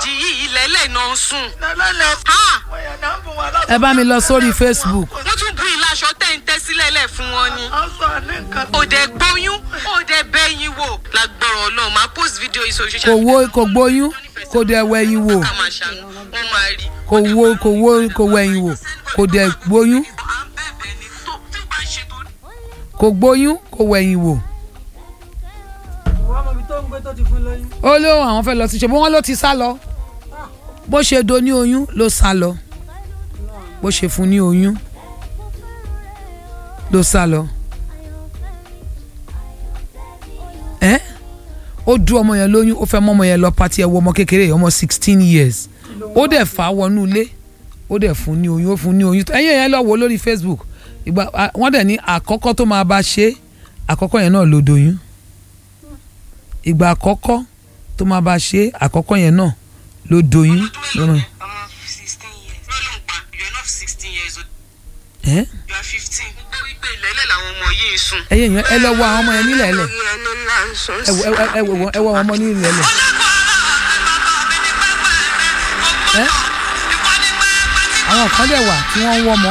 ìbejì yìí ilẹ̀ ilẹ̀ náà ń sùn. lẹ́lẹ́lẹ́ Ha! wọ́n yẹn náà ń bù wọn lásán. ẹ bá mi lọ sórí facebook wọ́n tún bu ìlàṣọ tẹ̀ ń tẹ́ sílẹ̀ lẹ̀ fún wọn ni. a sọ ní nǹkan. òde gbóyún òde bẹ́yìn wò lágbọ̀rọ̀ ọlọ́run máa post video yìí sórí kò social wo kò gbóyún kò dẹ̀ wẹ̀yìn wò ká máa ṣàánú wọ́n máa rí. kò wo kò wo kò wẹ̀yìn wò kò dẹ̀ gbóyún à ń bẹ̀bẹ̀ ni tó tí bá ṣe tó. kò gbóyún kò wẹ̀yìn wò. wọ́n mọ̀ ibi tó ń gbé tó ti fún lóyún. ó lóun àwọn fẹ́ lọ sí ṣe bó wọ́n ló ti sá lọ bó ṣe do ní oyún ló sá lọ bó ṣe fún ní oyún ló sá lọ. ẹ ó du ọmọ yẹn lóyún ó fẹ́ mọ́ ọmọ yẹn lọ pati ẹ̀ wọ ọmọ kékeré yìí, ọmọ sixteen years ó dẹ̀ fà á wọnú ilé ó dẹ̀ fún ní oyún ó fún ní oyún ẹ̀yìn yẹn lọ wò lórí Facebook ìgbà à- wọ́n dẹ̀ ní àkọ́kọ́ tó máa bá ṣe àkọ́kọ́ yẹn náà ló doyún ìgbà àkọ́kọ́ tó máa bá ṣe àkọ́kọ́ yẹn náà ló doyún. lọ́nà- ọmọ sixteen years. lọ́lọ́ pa you are not sixteen years old ẹ́ you are fifteen. ó gbọ́ wípé ilẹ̀ ilẹ̀ làwọn ọmọ yìí ń sùn. ẹ̀yẹ̀ yẹn ẹ lọ wo àwọn ọmọ yẹn nílẹ̀ ẹ̀lẹ̀ lórí ẹni ńlá ń sùn ẹ wo ẹ wo- ẹ wo wọn- ẹ wo àwọn ọmọ nílẹ̀ ẹ̀lẹ̀. ẹ́ àwọn kan dẹ̀ wà tí wọ́n ń wọ́ ọmọ.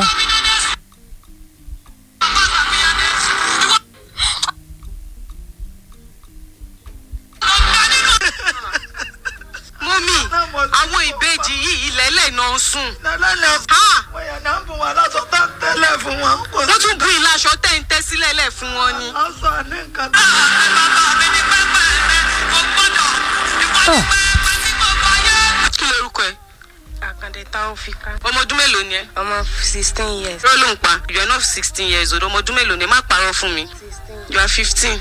mọ́mí àwọn ìbejì yìí ilẹ̀ ilẹ̀ náà ń sùn. lẹ́lẹ́lẹ́ Ha! wọ́n yẹn náà ń bù wọn lásán tán tẹ́lẹ̀ fún wọn. kò sí- wọ́n tún bu ìlàṣọ tẹ̀ ń tẹ́ sílẹ̀ lẹ̀ fún wọn ni. a sọ ní nǹkan. kí lorúkọ ẹ. Àkàndé Taofika. ọmọ ọdún mélòó ni ẹ. Ọmọ sixteen years. irọ́ ló ń pa you are not sixteen years old ọmọ ọdún mélòó ni ẹ má parọ́ fún mi you are fifteen.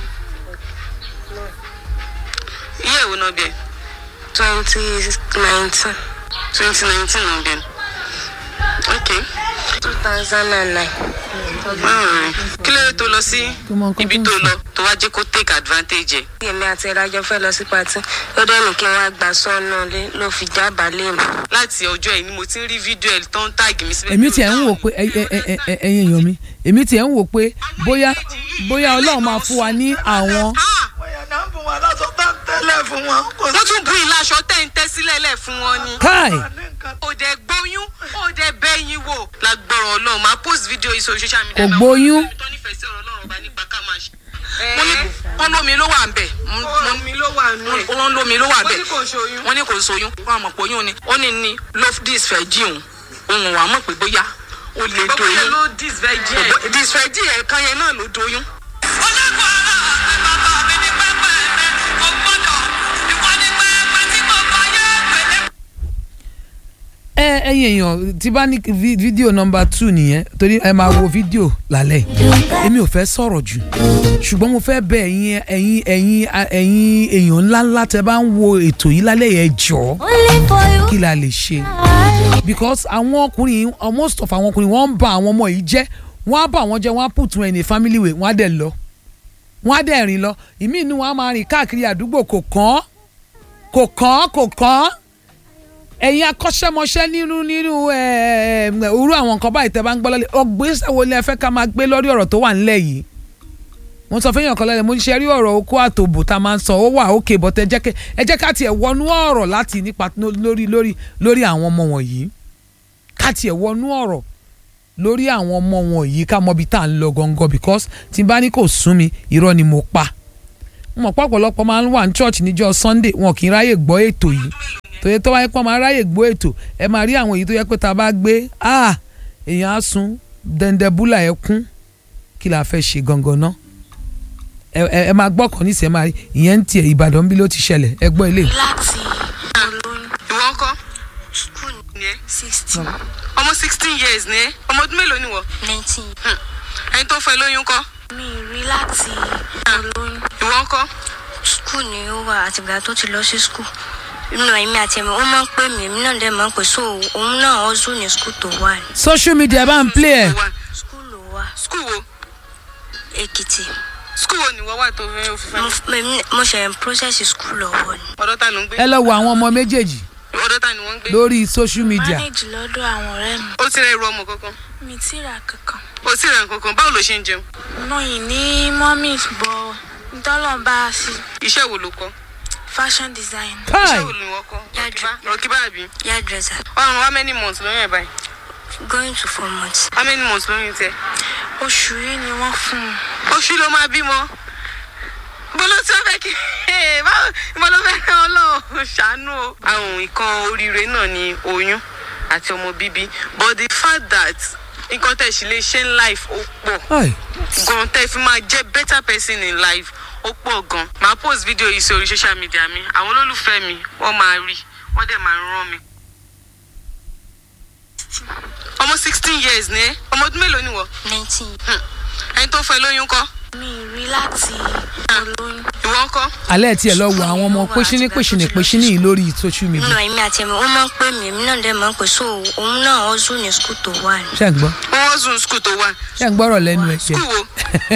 iye ìwò náà bẹ̀ Twenty nineteen. twenty nineteen náà bẹ̀ ok Two thousand and nine. báwo kí ló dé tó lọ sí Tó mọ nǹkan ibi tó tó ń lọ tó wá jẹ́ kó take advantage ẹ̀. Èmi àti ìdájọ́ fẹ́ lọ sí patí. Ó dẹ̀ ní kí wọ́n á gba sọ́nà lé ló fi jábàálẹ̀ mi. láti ọjọ́ ẹ̀ ni mo ti ń rí fídíò ẹ̀ tó ń tàgì mi síbẹ̀. èmi tiẹ̀ ń wò pé ẹ- ẹ- ẹ- ẹ- ẹ- ẹ̀yin èèyàn mi èmi tiẹ̀ ń wò pé bóyá bóyá ọlọ́run máa fún wa ní àwọn Ah! wọ́n yẹn náà ń bù wọn lásán tán tẹ́lẹ̀ fún wọn. kò sí- wọ́n tún bu ìlàṣọ tẹ̀ ń tẹ́ sílẹ̀ lẹ̀ fún wọn ni. káì a ní nǹkan. òde gbóyún òde bẹ́yìn wò lágbọ̀rọ̀ ọlọ́run máa post video yìí sórí social media. Kò gbóyún. tó nífẹ̀ẹ́ sí ọ̀rọ̀ ọlọ́run ọba nípa ká máa ṣe. wọ́n ní wọ́n lómi ló wà ń bẹ̀ omi ló wà nù ẹ̀. wọ́n lómi ló wà ń bẹ̀ wọ́n ní kò ṣoyún. wọ́n ní kò ṣoyún wọ́n àmọ̀ pé oyún ni ó ní ní lofdis fẹ́ jí òun òun wà mọ̀ pé bóyá ó lè gbogbo yẹn doyún ló disvirgin ẹ̀. disfẹ́jì ẹ̀kan yẹn náà ló doyún. ẹ ẹ̀yin èèyàn tí bá ní vi- fídíò nọmba two nìyẹn torí ẹ máa wo fídíò lálẹ́ èmi ò fẹ́ sọ̀rọ̀ jù ṣùgbọ́n mo fẹ́ bẹ̀ ẹ̀yin ẹ̀yin ẹ̀yin ẹ̀yin èèyàn ńláńlá tẹ bá ń wo ètò yìí lálẹ́ yẹn jọ̀ọ́ kí la lè ṣe because àwọn ọkùnrin yìí most of àwọn ọkùnrin wọ́n ń ba àwọn ọmọ yìí jẹ́ wọ́n á bà wọ́n jẹ́ wọ́n á put wọn in a family way wọ́n á dẹ̀ lọ wọ́n á dẹ̀ rìn lọ ìmí inú wọn á máa rìn káàkiri àdúgbò kò kàn án kò kàn án kò kàn án ẹ̀yin akọ́ṣẹ́mọṣẹ́ nínú nínú òru àwọn nǹkan báyìí tẹ́ bá ń gbọ́ lọ́lẹ̀ ọgbésẹ̀ wo ni ẹ fẹ́ ká máa gbé lórí ọ̀rọ̀ tó wà nílẹ̀ yìí mo sọ fẹ́yàn kan lọ́lẹ̀ mo ń ṣe rí ọ̀rọ̀ okó àtòbò tá a máa ń sọ ó wà ókè bọ́tẹ́ ẹ jẹ́ kẹ́- ẹ jẹ́ ká tiẹ̀ wọnú ọ̀rọ̀ láti nípa lórí lórí lórí àwọn ọmọ wọ̀nyí ká tiẹ̀ wọnú ọ̀rọ̀ lórí àwọn ọmọ wọ̀nyí ká mọ ibi tá à ń lọ gangan because tí n bá ní kò sún mi irọ́ ni mo pa mo mọ̀ pé ọ̀pọ̀lọpọ̀ máa ń wà ní church níjọ́ Sunday wọn kì í ráyè gbọ́ ètò yìí tòye tó wáyé pọ́n máa ráyè gbọ́ ètò ẹ máa rí àwọn èyí tó yẹ pé tá a bá gbé ah èèyàn á sun dẹ̀ndẹ̀búlà ẹ kún kí la fẹ́ ṣe gangan náà ẹ ẹ- ẹ máa gbọ́ kàn níṣẹ́ máa rí ìyẹn ń tiẹ̀ Ìbàdàn bí ló ti ṣẹlẹ̀ ẹ gbọ́ ilé Láti olóyún ìwọ ńkọ́ school ni ẹ sixteen ọmọ sixteen years ni ẹ ọmọ ọdún mélòó ni wọ nineteen. ẹni tó fẹ́ lóyún kọ́ Mi rí láti olóyún ìwọ ńkọ́ school ni ó wà àtìgbà tó ti lọ sí school. Inú èmi àti ẹ̀mí ó máa ń pè mí èmi náà dẹ̀ máa ń pè so òun náà ó zù ní school tó wà ní. social media bá ń play ẹ̀ Wà. School ló wà school wo Èkìtì. school wo ni wọ́n wà tó fẹ́ òfin Mo fẹ́ èmi- mo ṣe ń process school lọ́wọ́ ni. ọ̀dọ́ ta ló ń gbé ẹ lọ wo àwọn ọmọ méjèèjì ọ̀dọ́ ta ni wọ́n ń gbé lórí social media manage lọ́dọ̀ àwọn ọ̀rẹ́ mi ó ti rẹ irú ọmọ kankan mi ti rà kankan ó sì rẹ nǹkan kan báwo ló ṣe ń jẹun náà yìí ní mọ́mí bọ̀ ntọ́lọ́n bá a sí iṣẹ́ wo ló kọ́ fashion design kai iṣẹ́ wo ni wọ́n kọ́ Yàrá. rọ̀kíbá àbí hairdresser ọ̀run how many months lóyún ẹ̀ báyìí going to four months how many months lóyún tẹ oṣù yìí ni wọ́n fún un oṣù ló máa bímọ bolo tí wọ́n fẹ́ kí báwo ìbọn ló fẹ́ rán ọlọ́run ṣàánú o. àwọn nǹkan oríire náà ni oyún àti ọmọ bíbí but the fact that nǹkan tẹ̀ sí lè ṣe in life ó pọ̀ ai gan tẹ́ fi máa jẹ́ better person in life ó pọ̀ gan màá post video yìí sórí social media mi àwọn olólùfẹ́ mi wọ́n máa rí wọ́n dẹ̀ máa rán mi. ọmọ sixteen years ni ẹ́ ọmọ ọdún mélòó ni wọ́ nineteen Hmm. ẹni tó fẹ́ lóyún kọ́ mi ì rí láti olóyún ìwọ ń kọ́ alẹ́ tiẹ̀ lọ wo àwọn ọmọ pẹ́ṣíní pẹ́ṣíní pẹ́ṣíní yìí lórí social nínú media èmi àti ẹ̀mí ó máa ń pè mí èmi náà dẹ̀ máa ń pè so òun náà ó zù ní skul tó wà ní ṣé ń gbọ́ wọ́n zoom school tó wà ṣé ń gbọ́rọ̀ lẹ́nu ẹ̀ jẹ́ school wo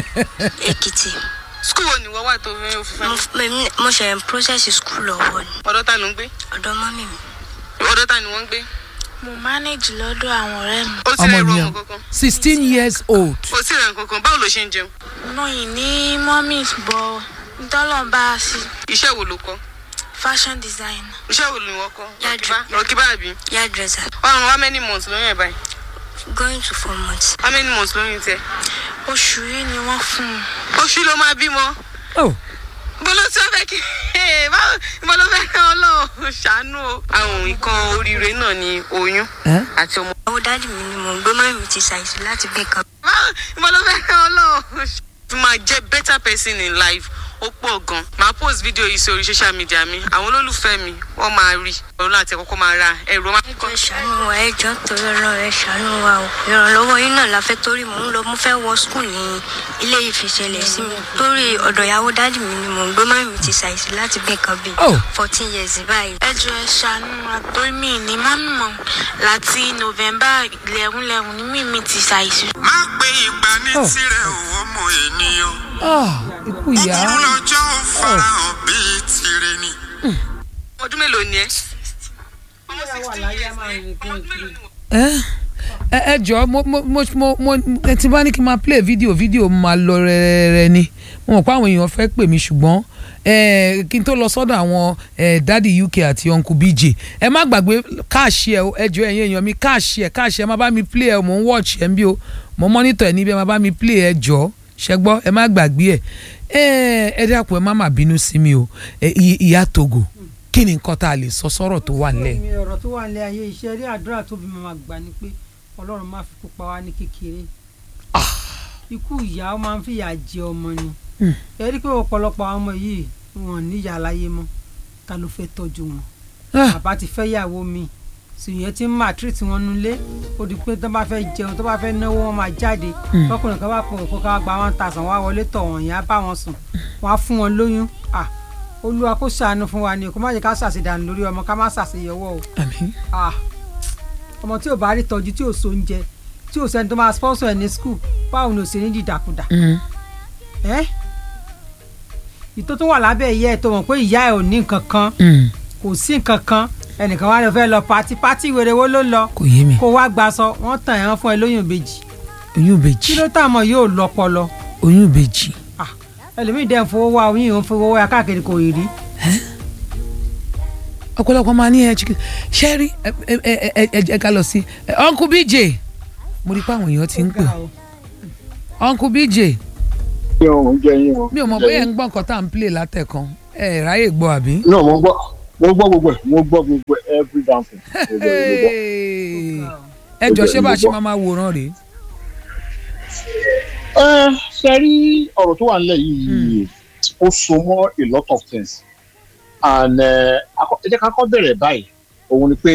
èkìtì school wo ni wọ́n wà tó fẹ́ òfin mo fẹ́ èmi- mo ṣe ń process skul lọ́wọ́ ni ọ̀dọ́ ta ló ń gbé ọ̀dọ̀ mọ́mì mi ọ̀dọ́ ta ni wọ́n ń gbé mo manage lọ́dọ̀ àwọn ọ̀rẹ́ mi ó ti ọmọ rẹ̀ rọ nìyẹn ọmọ kankan sixteen years old ó ti rẹ̀ kankan báwo ló ṣe ń jẹun mo yìí ní mọ́mì bọ̀ ntọ́lọ̀ bá a sí iṣẹ́ wo ló kọ́ fashion design iṣẹ́ wo ni wọ́n kọ́ Yàrá. rọ̀kíbá àbí hairdresser ọ̀run how many months lóyún ẹ̀ báyìí going to four months how many months lóyún tẹ oṣù yìí ni wọ́n fún un oṣù ló máa bímọ oh bolo tí wọ́n fẹ́ kí báwo ìbọn ló fẹ́ rán ọlọ́run ṣàánú o. àwọn nǹkan oríire náà ni oyún ẹ́ àti ọmọ owó dáàdì mi ni mò ń gbé mọ́mì mi ti ṣàìsàn láti bí nǹkan báwo ìbọn ló fẹ́ rán ọlọ́run ṣ- fi máa jẹ́ better person in life ó pọ̀ gan màá post video yìí sórí social media mi àwọn olólùfẹ́ mi wọ́n máa rí ọ̀run láti ẹ̀kọ́kọ́ máa ra ẹ̀rọ máa ẹjọ ṣàánú wa ẹjọ torí Ọlọ́run ẹ ṣàánú wa o ìrànlọ́wọ́ yín náà la fẹ́ torí mò ń lọ mo fẹ́ wọ skul ní ilé ìfìṣẹlẹ sí mi torí ọ̀dọ̀ ìyàwó dáàdì mi ni mò ń gbé mọ́mì mi ti ṣàìsàn láti bí nǹkan bíi Oh. fourteen years báyìí ẹ jọ ẹ ṣàánú wa torí mi ní mọ́mì mọ̀ láti november lẹ́hún lẹ́hún ní mímí ti ṣàìsàn má gbé ìgbà ní Oh. tirẹ̀ ò ọmọ ènìyàn ah ikú ìyá búburú lọ́jọ́ ò farahàn bíi tire ni. ọdún mélòó ni ẹ. ọmọ wà sixteen láyé years a máa ni rìn ọmọ ọdún kiri. mélòó ni wọ́n. ẹ ẹ ẹ jọ mo mo mo mo mo ẹ ti bá ní kí n máa play video video máa lọ rẹrẹrẹ ni mo mọ̀ pé àwọn èèyàn fẹ́ pè mí ṣùgbọ́n ẹ kí n tó lọ sọ́dọ̀ àwọn ẹ dádì uk àti uncle bj ẹ má gbàgbé káàṣì ẹ o, ẹ jọ ẹ̀yin èèyàn mi káàṣì ẹ káàṣì ẹ má bá mi play ẹ o, mò ń watch ẹ ń bí o mo monitor ẹ níbi ẹ má bá mi play ẹ jọ ṣẹ gbọ́ ẹ má gbàgbé ẹ ẹ ẹ dákun ẹ má má bínú sí mi o ẹ ì- ìyá togo kí ni nǹkan tá a lè sọ sọ́rọ̀ tó wà nílẹ̀ mi ọ̀rọ̀ tó wà nílé ayé iṣẹ́ rí àdúrà tó bí màmá gbà ni pé ọlọ́run má fi kú pa wá ní kékeré ikú ìyá ó máa ń fìyà jẹ ọmọ ni Hmm. ẹ rí i pé ọ̀pọ̀lọpọ̀ àwọn ọmọ yìí wọn ò níyà láyé mọ́ ta ló fẹ́ tọ́jú wọn Ah. bàbá ti fẹ́ yàwó mi sìyẹn ti ń máa tírìtì wọn nulẹ̀ ó di pé tó bá fẹ́ jẹun tó bá fẹ́ náwó wọn máa jáde Hmm. ọkùnrin kan bá pọ̀ kó ká gba one thousand wá wọlé tọ̀ wọ̀n yẹn á bá wọn sùn wọn á fún wọn lóyún ah olúwa kó ṣàánú fún wa ni kó má jẹ́ ká ṣàṣedànù lórí ọmọ ká má ṣàṣeyọwọ́ o àmín ah ọmọ tí ò bá rí tọ́jú tí ò so oúnjẹ tí ò sẹ́ni tó máa sponsor ẹ̀ ní school báwo ni ò ṣe ní dìdàkudà Mm. ẹ́ ìtò tó wà lábẹ́ ìyá ẹ̀ tó mọ̀ pé ìyá ẹ̀ ò ní nǹkan kan Mm. kò sí nǹkan kan ẹnìkan wá lọ fẹ́ lọ pati pati wèrè wo ló lọ kò yé mi kó wá gbaṣọ wọ́n tàn ẹ̀ wọ́n fún ẹ lóyún ìbejì oyún kí ìbejì ló tà mọ́ yóò lọ́pọlọ oyún ìbejì ah ẹlòmíì dẹ́ ń fowó wá oyún ìhun fowó wá káàkiri kò rí rí ọ̀pọ̀lọpọ̀ máa ní ẹ chicken ṣẹ́rí ẹ ẹ ẹ ẹ ẹ ká lọ sí ẹ, uncle bj mo rí i pé àwọn èèyàn ti ń pè uncle bj yín o jẹ yín o. mi ò mọ̀ bóyá ẹ ń gbọ́ nǹkan tá à ń play látẹ̀kan ẹ ẹ̀ ráyè gbọ́ àbí. náà mo gbọ́ mo gbọ́ gbogbo ẹ̀ mo gbọ́ gbogbo ẹ̀ every damn thing. Gbogbo ẹ̀, gbogbo ẹ̀. ẹ jọ ṣé bá a ṣe máa máa wòran rèé. ẹ ṣe rí ọ̀rọ̀ tó wà nílẹ̀ yìí ó so mọ́ a lot of things and ẹ akọ- ẹ jẹ́ ká kọ́ bẹ̀rẹ̀ báyìí òun ni pé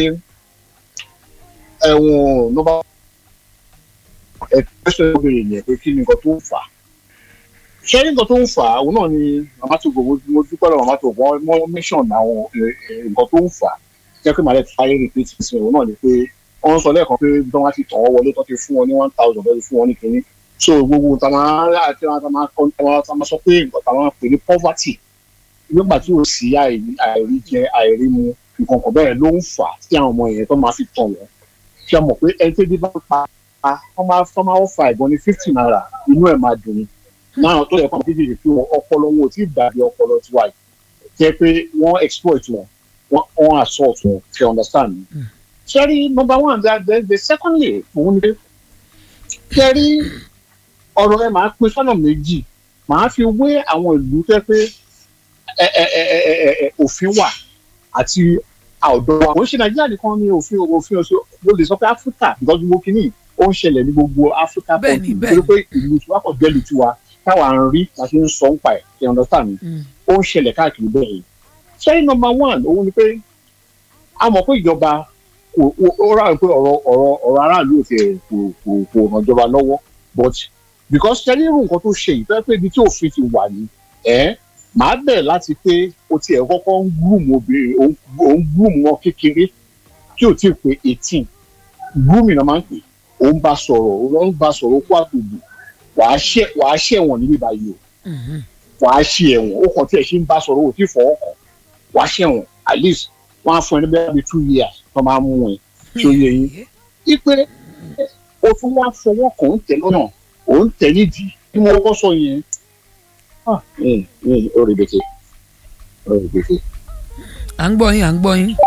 ẹ̀wọ̀n ló bá ẹ pẹ́sẹ̀ obìnrin yẹn pé kí ni nǹkan tó ń fà á ṣé rí nǹkan tó ń fà á òun náà ni màmá tó gbogbo mo dúpẹ́ lọ́wọ́ màmá tó gbọ́ wọ́n mention àwọn ẹ, ẹ, nǹkan tó ń fà á jẹ́ pé màá lè fáyé repeat sí òun náà ni pé wọ́n sọ lẹ́ẹ̀kan pé bí wọ́n ti tàn wọ́n wọlé tó ti fún wọn ní one thousand lọ́dún fún wọn ní kínní so gbogbo ta máa rà àti ta máa kọ́ ta máa sọ pé nǹkan ta máa pè ní poverty nígbà tí ò sí àìrí àìrí jẹ àìrí mu nǹkan kan bẹ́ẹ̀ ló ń fà á tí àwọn ọmọ yẹn tó máa fi tàn wọ́n ṣe mọ̀ pé ẹni tó dé bá pa á wọ́n máa fọ́ máa fa ìbọn ní fifty naira inú ẹ̀ máa dùn ní náà tó yẹ kó àwọn kéjèèjì fi wọn ọpọlọ wọn ò tí ì dàbí ọpọlọ tiwa yìí jẹ́ pé wọ́n exploit wọn wọ́n wọ́n assault wọn you understand me. sẹ́rí number one the the the secondly òun ni pé sẹ́rí ọ̀rọ̀ ẹ máa pín sọ́nà méjì màá fi wé àwọn ìlú tẹ́ pé ẹ ẹ ẹ ẹ ẹ ẹ òfin wà àti àwùjọ wa. òun ṣe nàìjíríà nìkan ní òfin òfin ọ̀sẹ̀ mo lè sọ pé áfíríkà nǹkan gbogbo kìíní ó ń ṣẹlẹ̀ ní gbogbo áfíríkà Bẹ́ẹ̀ni, country bẹ́ẹ̀ni. torí pé ìlú tiwa kò jẹ́ ìlú tiwa táwa ń rí la ṣe ń sọ ń pa ẹ̀ you understand me ó ń ṣẹlẹ̀ káàkiri bẹ́ẹ̀ yìí. sẹ́yìn number one òun ni pé a mọ̀ pé ìjọba kò ó- ó rà pé ọ̀rọ̀ ọ̀rọ̀ ọ̀rọ̀ aráàlú ò tiẹ̀ kò kò kò ràn ìjọba lọ́wọ́ but because sẹ́yìn irú nǹkan tó ṣe yìí tó yẹ pé ibi tí òfin ti wà ní ẹ̀ màá bẹ̀ láti pé o tiẹ̀ kọ́kọ́ ń groom obìnrin òun òun groom wọn kékeré tí ò tí ì pé eighteen grooming náà máa ń pè òun bá sọ̀rọ̀ òun bá sọ̀rọ̀ ó kó àtòjù wàá ṣẹ̀ wàá ṣẹ̀wọ̀n níbí báyìí o wàá ṣe ẹ̀wọ̀n ó kàn tí ẹ̀ ṣe ń bá sọ̀rọ̀ ó ti fọwọ́ kàn wàá ṣẹ̀wọ̀n at least wọ́n á fún ẹ ní bẹ́ẹ̀ bí two years tó máa mú ẹ tí ó yẹ yín. ipe o tún wá fọwọ́ kàn ń tẹ̀ lọ́nà ò ń tẹ̀ nídìí bí mo kọ́ sọ yẹn ah ẹ̀ ẹ̀ ó rẹ̀ bẹ̀tẹ̀ ó rẹ̀ bẹ̀tẹ̀. à ń gbọ́ yín à ń gbọ́ yín.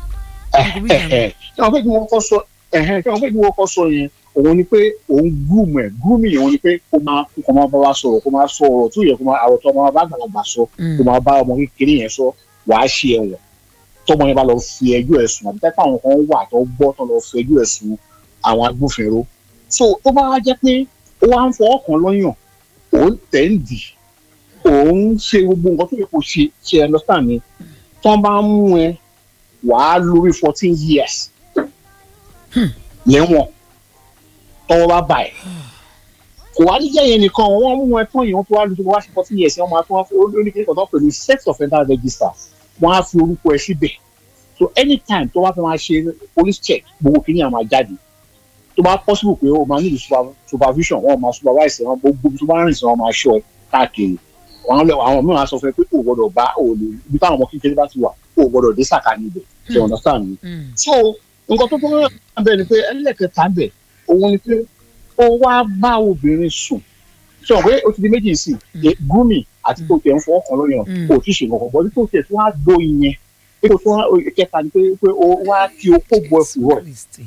ṣé wọn fẹ́ kí wọ́n kọ́ sọ ẹ̀hẹ́n ṣé wọn fẹ́ kí wọ́n kọ́ sọ yẹn òun ni pé òun groom ẹ̀ grooming òun ni pé kó máa kó máa bá wa sọ̀rọ̀ kó máa sọ ọ̀rọ̀ tó yẹ kó máa àròtọ́ ọmọ bá gbàlagbà sọ kó máa bá ọmọ kékeré yẹn sọ wàá ṣe ẹ̀wọ̀n tọmọ yẹn bá lọ fi ẹjọ́ ẹ̀ sùn àbí tẹ́pẹ́ àwọn kan wà tó gbọ́ tó lọ fi ẹjọ́ ẹ̀ sùn àwọn agbófinró so tó bá wá jẹ́ pé ó wá ń fọwọ́ kan lọ́yàn òun tẹ̀ ń dì òun ṣe gbogbo nǹkan tó yẹ kó ṣe ṣe understand ni tó bá ń mú ẹ wàá lórí fourteen years lẹ́wọ̀n tọ́wọ́ bá bà ẹ́ kò wá ní jẹ́ yẹn nìkan wọ́n mú ẹ tán yìí wọ́n tó wá lóṣù wá sí fourteen years wọ́n máa tún wá fún oníkèké kan tó pè ní sex offender register wọ́n á fi orúkọ ẹ síbẹ̀ so anytime tó bá fẹ́ máa ṣe police check gbogbo kìíní àwọn máa jáde tó bá possible pé o máa nílò super- supervision wọ́n máa supervise wọn gbogbo ibi tó bá rìn sí wọn máa ṣọ́ ẹ káàkiri àwọn lẹ àwọn mìíràn á sọ fún ẹ pé o gbọ́dọ̀ bá o lè ibi táwọn ọmọ kékeré bá ti wà o gbọ́dọ̀ dé sàkání ibẹ̀ ṣe understand mi so nǹkan tó tún wà bẹ́ẹ̀ ni pé ẹlẹ́kẹta ń bẹ̀ òun ni pé ó wá bá obìnrin sùn sọ pé ó ti di méjì sí i gúmi àti tó tẹ̀ ń fọwọ́ kan lóyún kò tí ì ṣe nǹkan bọ́ ní tó tẹ̀ tó wá do ìyẹn pé kò tó wá kẹta ni pé pé ó wá kí o kó bọ ẹ̀fù rọ̀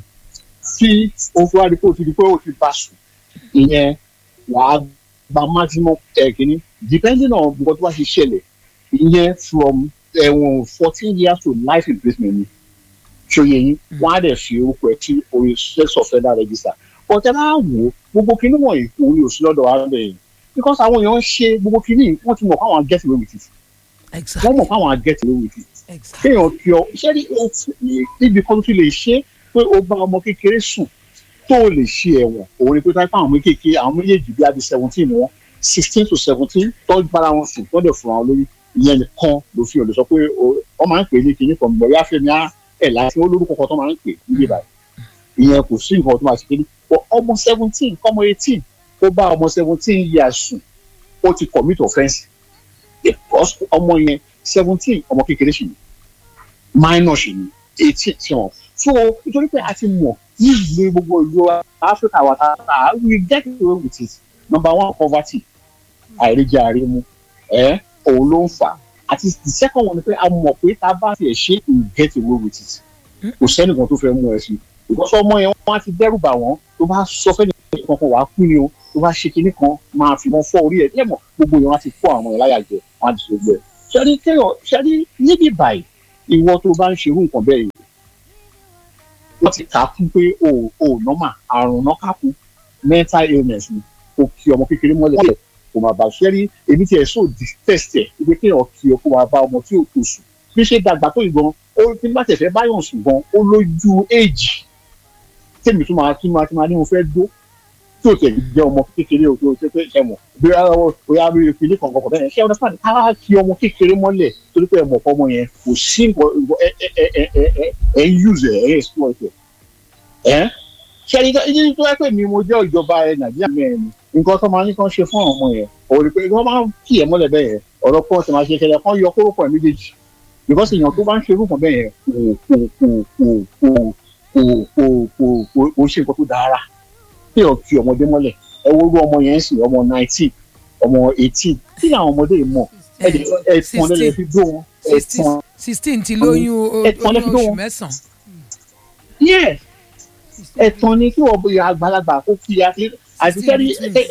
tí o fi wá di pé o ti di pé o ti bá sùn ìyẹn wàá gba maximum ẹ̀ kìíní depending on nǹkan tó bá ṣe ṣẹlẹ̀ ìyẹn from ẹ̀wọ̀n fourteen years to life imprisonment ni ṣòye yín wọn á dẹ̀ fi orúkọ ẹ̀ tí orí sex offender register ọ̀tẹ́ bá wò ó gbogbo kinní wọ̀nyí òun yóò sí lọ́dọ̀ wa bẹ́ẹ̀ because àwọn èèyàn ń ṣe gbogbo kinní wọ́n ti mọ̀ káwọn get away with it wọ́n mọ̀ káwọn get away with it kéèyàn kí ọ iṣẹ́ ní níbi kan tó ti lè ṣe pé ó bá ọmọ kékeré sùn tó lè ṣe ẹ̀wọ̀n òun ni pé táyé fáwọn kékeré àwọn méjèèjì bí adi seventeen wọn sixteen to seventeen tó bára wọn sùn tó dẹ̀ fún wọn lórí ìyẹn nìkan ló fi hàn lè sọ pé wọ́n máa ń pè ní kinní kan bọ̀yá fẹ́mi á ẹ̀ láti wọ́n lórúkọ kan tó máa ń pè níbi ìbàdàn ìyẹn kò sí nǹkan tó máa ṣe kéde but ọmọ seventeen kọ́mọ eighteen tó bá ọmọ seventeen years sùn ó ti commit offence because ọmọ yẹn seventeen ọmọ kékeré sì ni minor sì ni eighteen sí wọn so nítorí pé a ti mọ̀ ní ìlú gbogbo ìlú Africa wa tata we get away with it number one poverty àìríjẹ àrímu ẹ òun ló ń fà àti the second one ni pé a mọ̀ pé tá a bá tiẹ̀ ṣe we get away with it kò sẹ́nìkan tó fẹ́ mú ẹ sí ìkọ́sọ́ ọmọ yẹn wọ́n á ti dẹ́rù bà wọ́n tó bá sọ fẹ́ni kankan wàá kú ni o tó bá ṣe kinní kan máa fi wọn fọ́ orí ẹ̀ lẹ́mọ̀ gbogbo yẹn wọ́n á ti kó àwọn ìláyà jẹ wọ́n á ti ṣe gbẹ. ṣẹ́ni kéèyàn ṣẹ́ni níbi báyìí ìwọ tó bá ń ṣerú nǹkan bẹ́ẹ̀ yìí wọ́n ti kà á kún pé o ò nọ́mà àrùn náà kà kún mental illness ni kò kí ọmọ kékeré mọ́lẹ̀ kò máa bá ṣẹ́ni èmi tiẹ̀ so detest ẹ̀ pé kéèyàn kí ọ kó máa bá ọmọ tí ò tó sùn bí ṣe dàgbà tó ìgbọ́n ó ti bá tẹ̀fẹ́ báyọ̀ sùn gan ó lójú éèjì tèmi tún máa tún máa tún máa ní mo fẹ́ dó tí o tẹ̀lé jẹ́ ọmọ kékeré o tó o tẹ́ ẹ mọ̀ bí bóyá bí ìpínlẹ̀ kankan kọ̀ bẹ́ẹ̀ ṣé ọ̀nà fún mi ká kí ọmọ kékeré mọ́lẹ̀ torí pé ẹ mọ̀ fọmọ yẹn kò sí nǹkan ẹ ẹ ẹ ẹ ẹ ẹ ń use ẹ ẹ ẹ exploit ẹ ẹ ṣe ẹni tó yẹ pé mi mo jẹ́ ìjọba ẹ nàìjíríà mẹ́rin nǹkan tó máa ní kán ṣe fún àwọn ọmọ yẹn òun ni pé wọ́n máa ń kí ẹ mọ́lẹ̀ bẹ́ẹ̀ yẹn ọ̀rọ̀ pọ̀ tí máa ṣe kẹlẹ̀ kán yọ kóró pọ̀ méjèèjì because èèyàn tó bá ń ṣe irúfọ̀ bẹ́ẹ̀ yẹn kò kò kò kò kò kò kò kò kò ṣe nǹkan tó dára kí ọ̀ kí ọmọdé mọ́lẹ̀ ẹ wo irú ọmọ yẹn sì ọmọ nineteen ọmọ eighteen kí ni àwọn ọmọdé yìí mọ̀ ẹ̀tàn lẹ́lẹ̀ fi dó wọn ẹ̀tàn sixteen ti lóyún o- Ẹ̀tàn lẹ fi oyún dó oṣù wọn. mẹ́sàn-án. yes ẹ̀tàn ni kí wọ́n bóyá àgbàlagbà kó fi àti àti sẹ́rí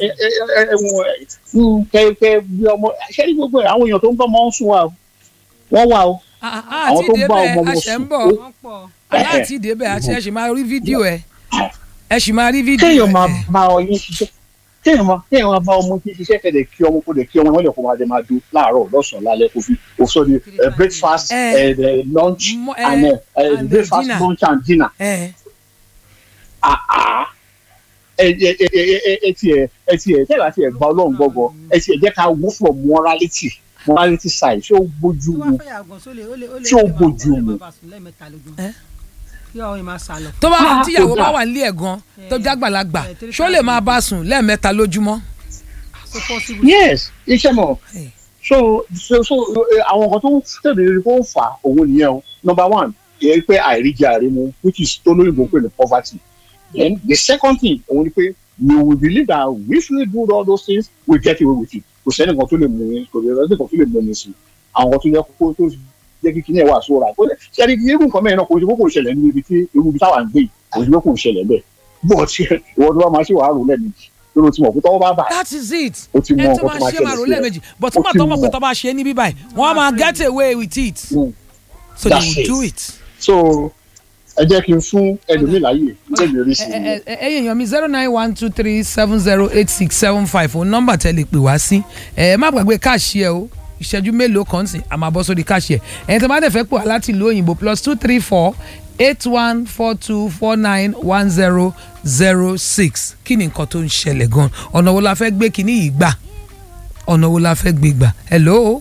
ẹ̀wọ̀n kẹ̀kẹ́ bí ọmọ sẹ́rí gbogbo ẹ̀ àwọn èèyàn tó ń bọ́ ọmọ ń sùn wa o wọ́n wà o àwọn àti tó ń bá ìdébẹ̀ ọmọ wọn àṣẹ ń sùn bọ̀ ó wọ́n pọ̀ aláàtì ìdébẹ̀ àṣẹ ẹ̀ ṣì máa rí fídíò ẹ̀ ẹ̀ ṣì máa rí fídíò kéèyàn máa ẹ̀. bá ọyún ṣiṣẹ́ kéèyàn máa kéèyàn máa bá ọmọ tí ṣiṣẹ́ kẹ̀dẹ̀ kí ọmọ kó dẹ̀ kí ọmọ wọn lè kó máa dẹ̀ máa dún láàárọ̀ lọ́sàn-án lálẹ́ kó fi kó sọ di eh, breakfast Eh. eh, the lunch Mo- eh, and eh, eh, and the breakfast dinner. lunch and dinner. ẹ̀ Ah, ah. ẹ ẹ ẹ ẹ ẹ ẹ tiẹ̀ ẹ tiẹ̀ tẹ́lá tiẹ̀ gba ọlọ́run gbọ́gbọ́ ẹ tiẹ̀ jẹ́ ká wó from morality morality side ṣé ó gbójú tó bá mu fẹ́ yàgò sólè ó lè ó lè Tí ó ó lè máa- bójú ó lè mu. máa bá sùn lẹ́ẹ̀mẹ́ta lójúmọ́ Eh? kí ọ̀hún yìí máa sàlọ̀ tó bá Ah, tíyàwó kò bá dáa. wà nílé ẹ̀ gan tó jágbàlagbà Eh, three ṣó lè máa bá sùn lẹ́ẹ̀mẹ́ta lójúmọ́. so possible. yes iṣẹ́ mọ̀ Hey. so so so eh, àwọn nǹkan tó ń tẹ̀lé rí kó ń fà á, òun nìyẹn o number one ìyẹn pé àìríjẹ àìrímu which is tó lóyìnbó pé ní poverty then the second thing òun ni pé we will believe that if we do all those things we get away with it kò sẹ́ni kan tó lè mú yín kò sẹ́ni kan tó lè mú yín sí àwọn kan tó yẹ kó tó jẹ́ kí kíní ẹ̀ wà sóra kó lè ṣẹ́ni irú nǹkan mẹ́rin náà kò sí kó kò ṣẹlẹ̀ ní ibi tí irú ibi táwa ń gbé yìí kò sí kó kò ṣẹlẹ̀ bẹ́ẹ̀ but ìwọ tó bá máa ṣe wàá rò lẹ́ẹ̀mejì lórí tí mo kó tọ́wọ́ bá bà that is it ó ti mọ ẹ tó nǹkan tó máa máa ṣe ṣẹlẹ̀ máa rò sí ẹ. lẹ́ẹ̀mejì but Ó nígbà ti tó mọ̀ pé mọ̀. tó bá ṣe é ní bíbáyìí wọ́n á máa get away with it Mm. so they That's will it. do it. so ẹ jẹ́ kí n fún ẹlòmíì láàyè nígbà mi rí sí i. ẹ ẹ ẹyìn yan mi zero nine one two three seven zero eight six seven five òun nọ́mbà tẹ́ lè pè wá sí ẹ má gbàgbé káàṣì ẹ o ìṣẹ́jú mélòó kan sí àmọ́ bọ́ sórí káàṣì ẹ ẹ̀yin tó bá dẹ̀ fẹ́ pò wá láti ìlú òyìnbó plus two three four eight one four two four nine one zero zero six kí ni nǹkan tó ń ṣẹlẹ̀ gan ọ̀nà wo la fẹ́ gbé kíní yìí gbà ọ̀nà wo la fẹ́ gbé gbà hello.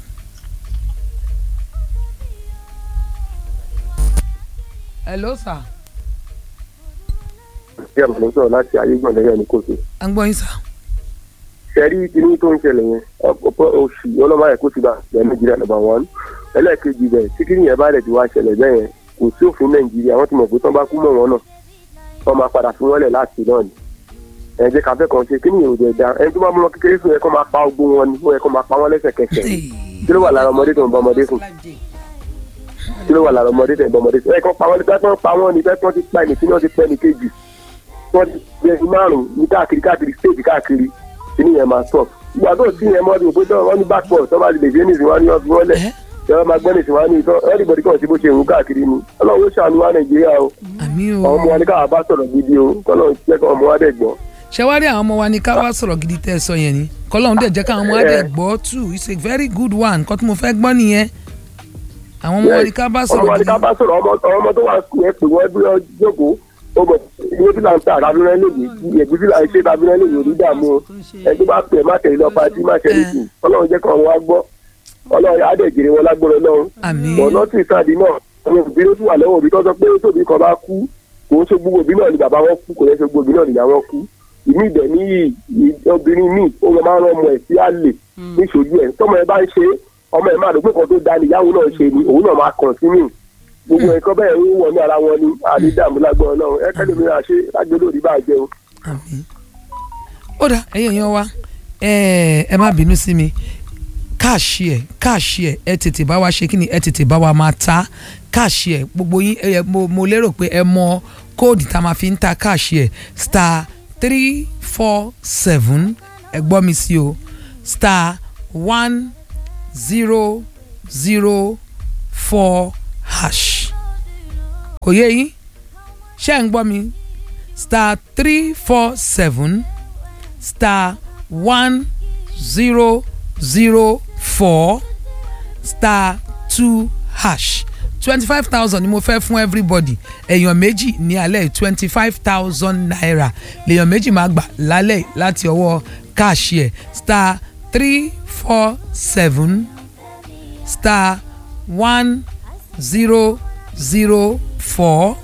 hello sir bí àmàlẹ́ sọ̀rọ̀ láti ayégbọ̀n lẹ́yìn ní kòtò. à ń gbọ́ yín sir. ṣẹ́rí kinní tó ń ṣẹlẹ̀ yẹn ọ̀pọ̀ oṣù ọlọ́mọ ayẹ̀ kó ti bá ẹ̀ nàìjíríà nàbà wọ́n. ẹlẹ́ẹ̀kejì bẹ̀ tí kinní yẹn bá rẹ̀ ti wá ṣẹlẹ̀ bẹ́ẹ̀ yẹn kò sí òfin nàìjíríà wọ́n ti mọ̀ pé tán bá kú mọ̀ wọn náà wọ́n máa padà fún wọn lẹ̀ láti náà ni. ẹ jẹ́ ká fẹ́ kàn ṣe kinní yẹn ò dẹ̀ da ẹni tó bá mú lọ kékeré fún yẹ kó máa pa ogbó wọn ni ó yẹ kó máa pa wọn lẹ́sẹ̀kẹsẹ̀ kí ló wà lára ọmọdé tó ń bọ ọmọdé fún kí ló wà lára ọmọdé tó ń bọ ọmọdé fún ẹ kàn pa wọn ní bẹ́ẹ̀ pa wọn ní bẹ́ẹ̀ tí wọ́n ti pa ẹnì tí wọ́n ti pẹ́ ní kejì wọ́n ti gbé ẹni márùn-ún ní káàkiri káàkiri stéètì káàkiri kíní yẹn máa stop ìgbà tó sí yẹn mọ́ ní òpin tó wọ́n ní backball tó bá lè dé ní ìsìn wá ní ọdún wọlé ìjọba máa gbẹ́ ní ìsìn wá ní ìtọ́ everybody kàn sí bó ṣe ń káàkiri ni ọlọ́run ó ṣàánú wa nàìjíríà o àmì o. àwọn ọmọ wa ní káwa bá sọ̀rọ̀ gidi o kọ́lọ́run jẹ́ kọ́ ọmọ wa dẹ̀ gbọ́. ṣé wá rí àwọn ọmọ wa ní ká wá sọ̀rọ̀ gidi tẹ́ ẹ sọ yẹn ni kọ́lọ́hún dẹ̀ jẹ́ káwọn ọmọ wa dẹ̀ gbọ́ too it's a very good one nǹkan tí mo fẹ́ gbọ́ nìyẹn àwọn ọmọ wa ní ká bá ọmọ sọ̀rọ̀ wa ní gidi ká bá sọ̀rọ̀ ọmọ ọmọ tó wà sùn yẹn pè wọ́n bí wọ́n jókòó ó bọ̀ ilé fìlà ń ta àbúrẹ́ lèyí ẹ̀gbẹ́ fìlà ń ṣe àbúrẹ́ lèyí ò ní dààmú o ẹni tó bá pè é má tẹ̀lé lọ pàtí má tẹ̀lé sí ọlọ́run jẹ́ kọ́ ọmọ wa gbọ́ ọlọ́run á dẹ̀ jèrè wọn lágbóró lọ́run àmín ọ̀nà tí ìsáàdì náà àwọn òbí ló tún wà lọ́wọ́ òbí tó sọ pé tóbi kan bá kú kò ń ṣe gbogbo òbí náà ni bàbá wọn kú kò ń ṣe gbogbo òbí náà ni ìyá wọn kú ìmí ìdẹ̀ ní obìnrin míì ó máa ń rán ọmọ ẹ̀ sí àlè níṣojú ẹ̀ tọ́mọ ẹ bá ń ṣe ọmọ ẹ̀ máa dùn pé kan tó da níyàwó náà ṣe ni òun náà máa kàn sí mi gbogbo ẹ̀kọ́ bẹ́ẹ̀ ń wọ̀ ní ara wọn ni àdídàmú lágbọ́n náà ẹ kẹ́lẹ́ mi àṣẹ lágbélé òdì bá jẹun. àmín ó dà ẹ̀yin èèyàn wa ẹ ẹ má bínú sí mi káàṣì ẹ káàṣì ẹ ẹ tètè bá wa ṣe kí ni ẹ tètè bá wa máa ta káàṣì ẹ gbogbo yín ẹ mo mo lérò pé ẹ mọ kóòdù tá a máa fi ń ta káàṣì ẹ star three four seven ẹ gbọ́ mi sí o star one zero zero four hash kò yé yín ṣé ń gbọ́ mi star three four seven star one zero zero four star two hash twenty five thousand ni mo fẹ́ fún everybody èèyàn méjì ní alẹ́ twenty five thousand naira lèèyàn méjì máa gbà lálẹ́ láti ọwọ́ káàṣì ẹ̀ star three four seven star one zero zero four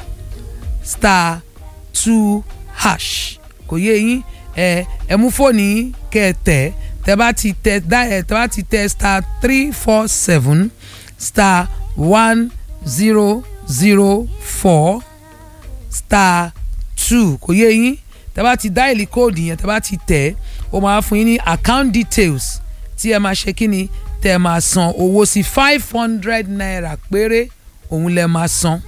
star two hash kò yé yín ẹ ẹ mú fóònù yín kẹ ẹ tẹ tẹ bá ti tẹ dá ẹ tẹ bá ti tẹ star three four seven star one zero zero four star two kò yé yín tẹ bá ti dáìlì kóòdù yẹn tẹ bá ti tẹ ó máa fún yín ní account details tí ẹ máa ṣe kí ni tẹ́ ẹ máa san owó sí five hundred naira péré òun lẹ máa san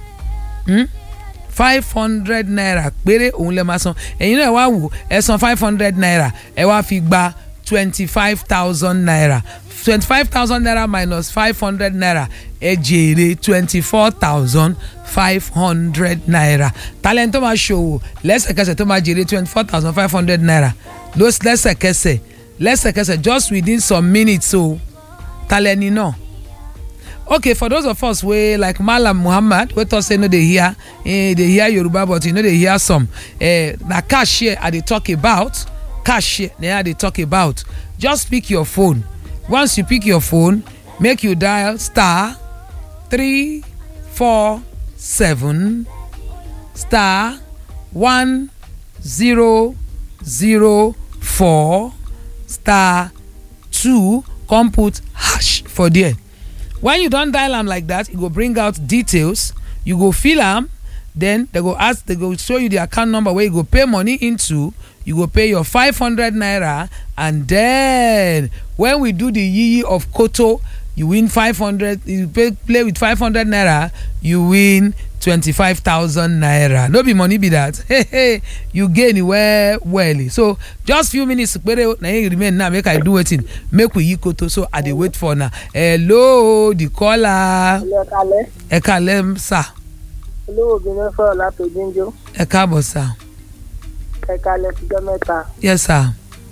five hundred naira péré òun lẹ máa san ẹ̀yin náà wá wò ẹ san five hundred naira ẹ wá fi gba twenty five thousand naira twenty five thousand naira minus five hundred naira ẹ jèrè twenty four thousand five hundred naira talent tó máa ṣòwò lẹ́sẹ̀kẹsẹ̀ tó máa jèrè twenty four thousand five hundred naira lẹ́sẹ̀kẹsẹ̀ lẹ́sẹ̀kẹsẹ̀ just within some minutes o talent náà okay for those of us wey like malam muhammad wey talk say no dey hear eh, dey hear yoruba but you no dey hear some eh, na cashier i dey talk about cashier na i dey talk about just pick your phone once you pick your phone make you dial star three four seven star one zero zero four star two come put hash for there when you don dial am like that e go bring out details you go fill am then they go ask they go show you the account number wey you go pay money into you go pay your five hundred naira and then when we do the yiyi of koto you win five hundred you pay play with five hundred naira you win twenty-five thousand naira no be money be that hey hey you gain well well so just few minutes pere na him remain now make i do wetin make we yi koto so i dey wait for na hello the caller ilé kalẹ̀ ẹ kalẹ sir olówó obìnrin fọ̀rọ̀ láti jíjó ẹ káàbọ̀ sir ẹ kalẹ̀ fìjọ́ mẹ́ta yes sir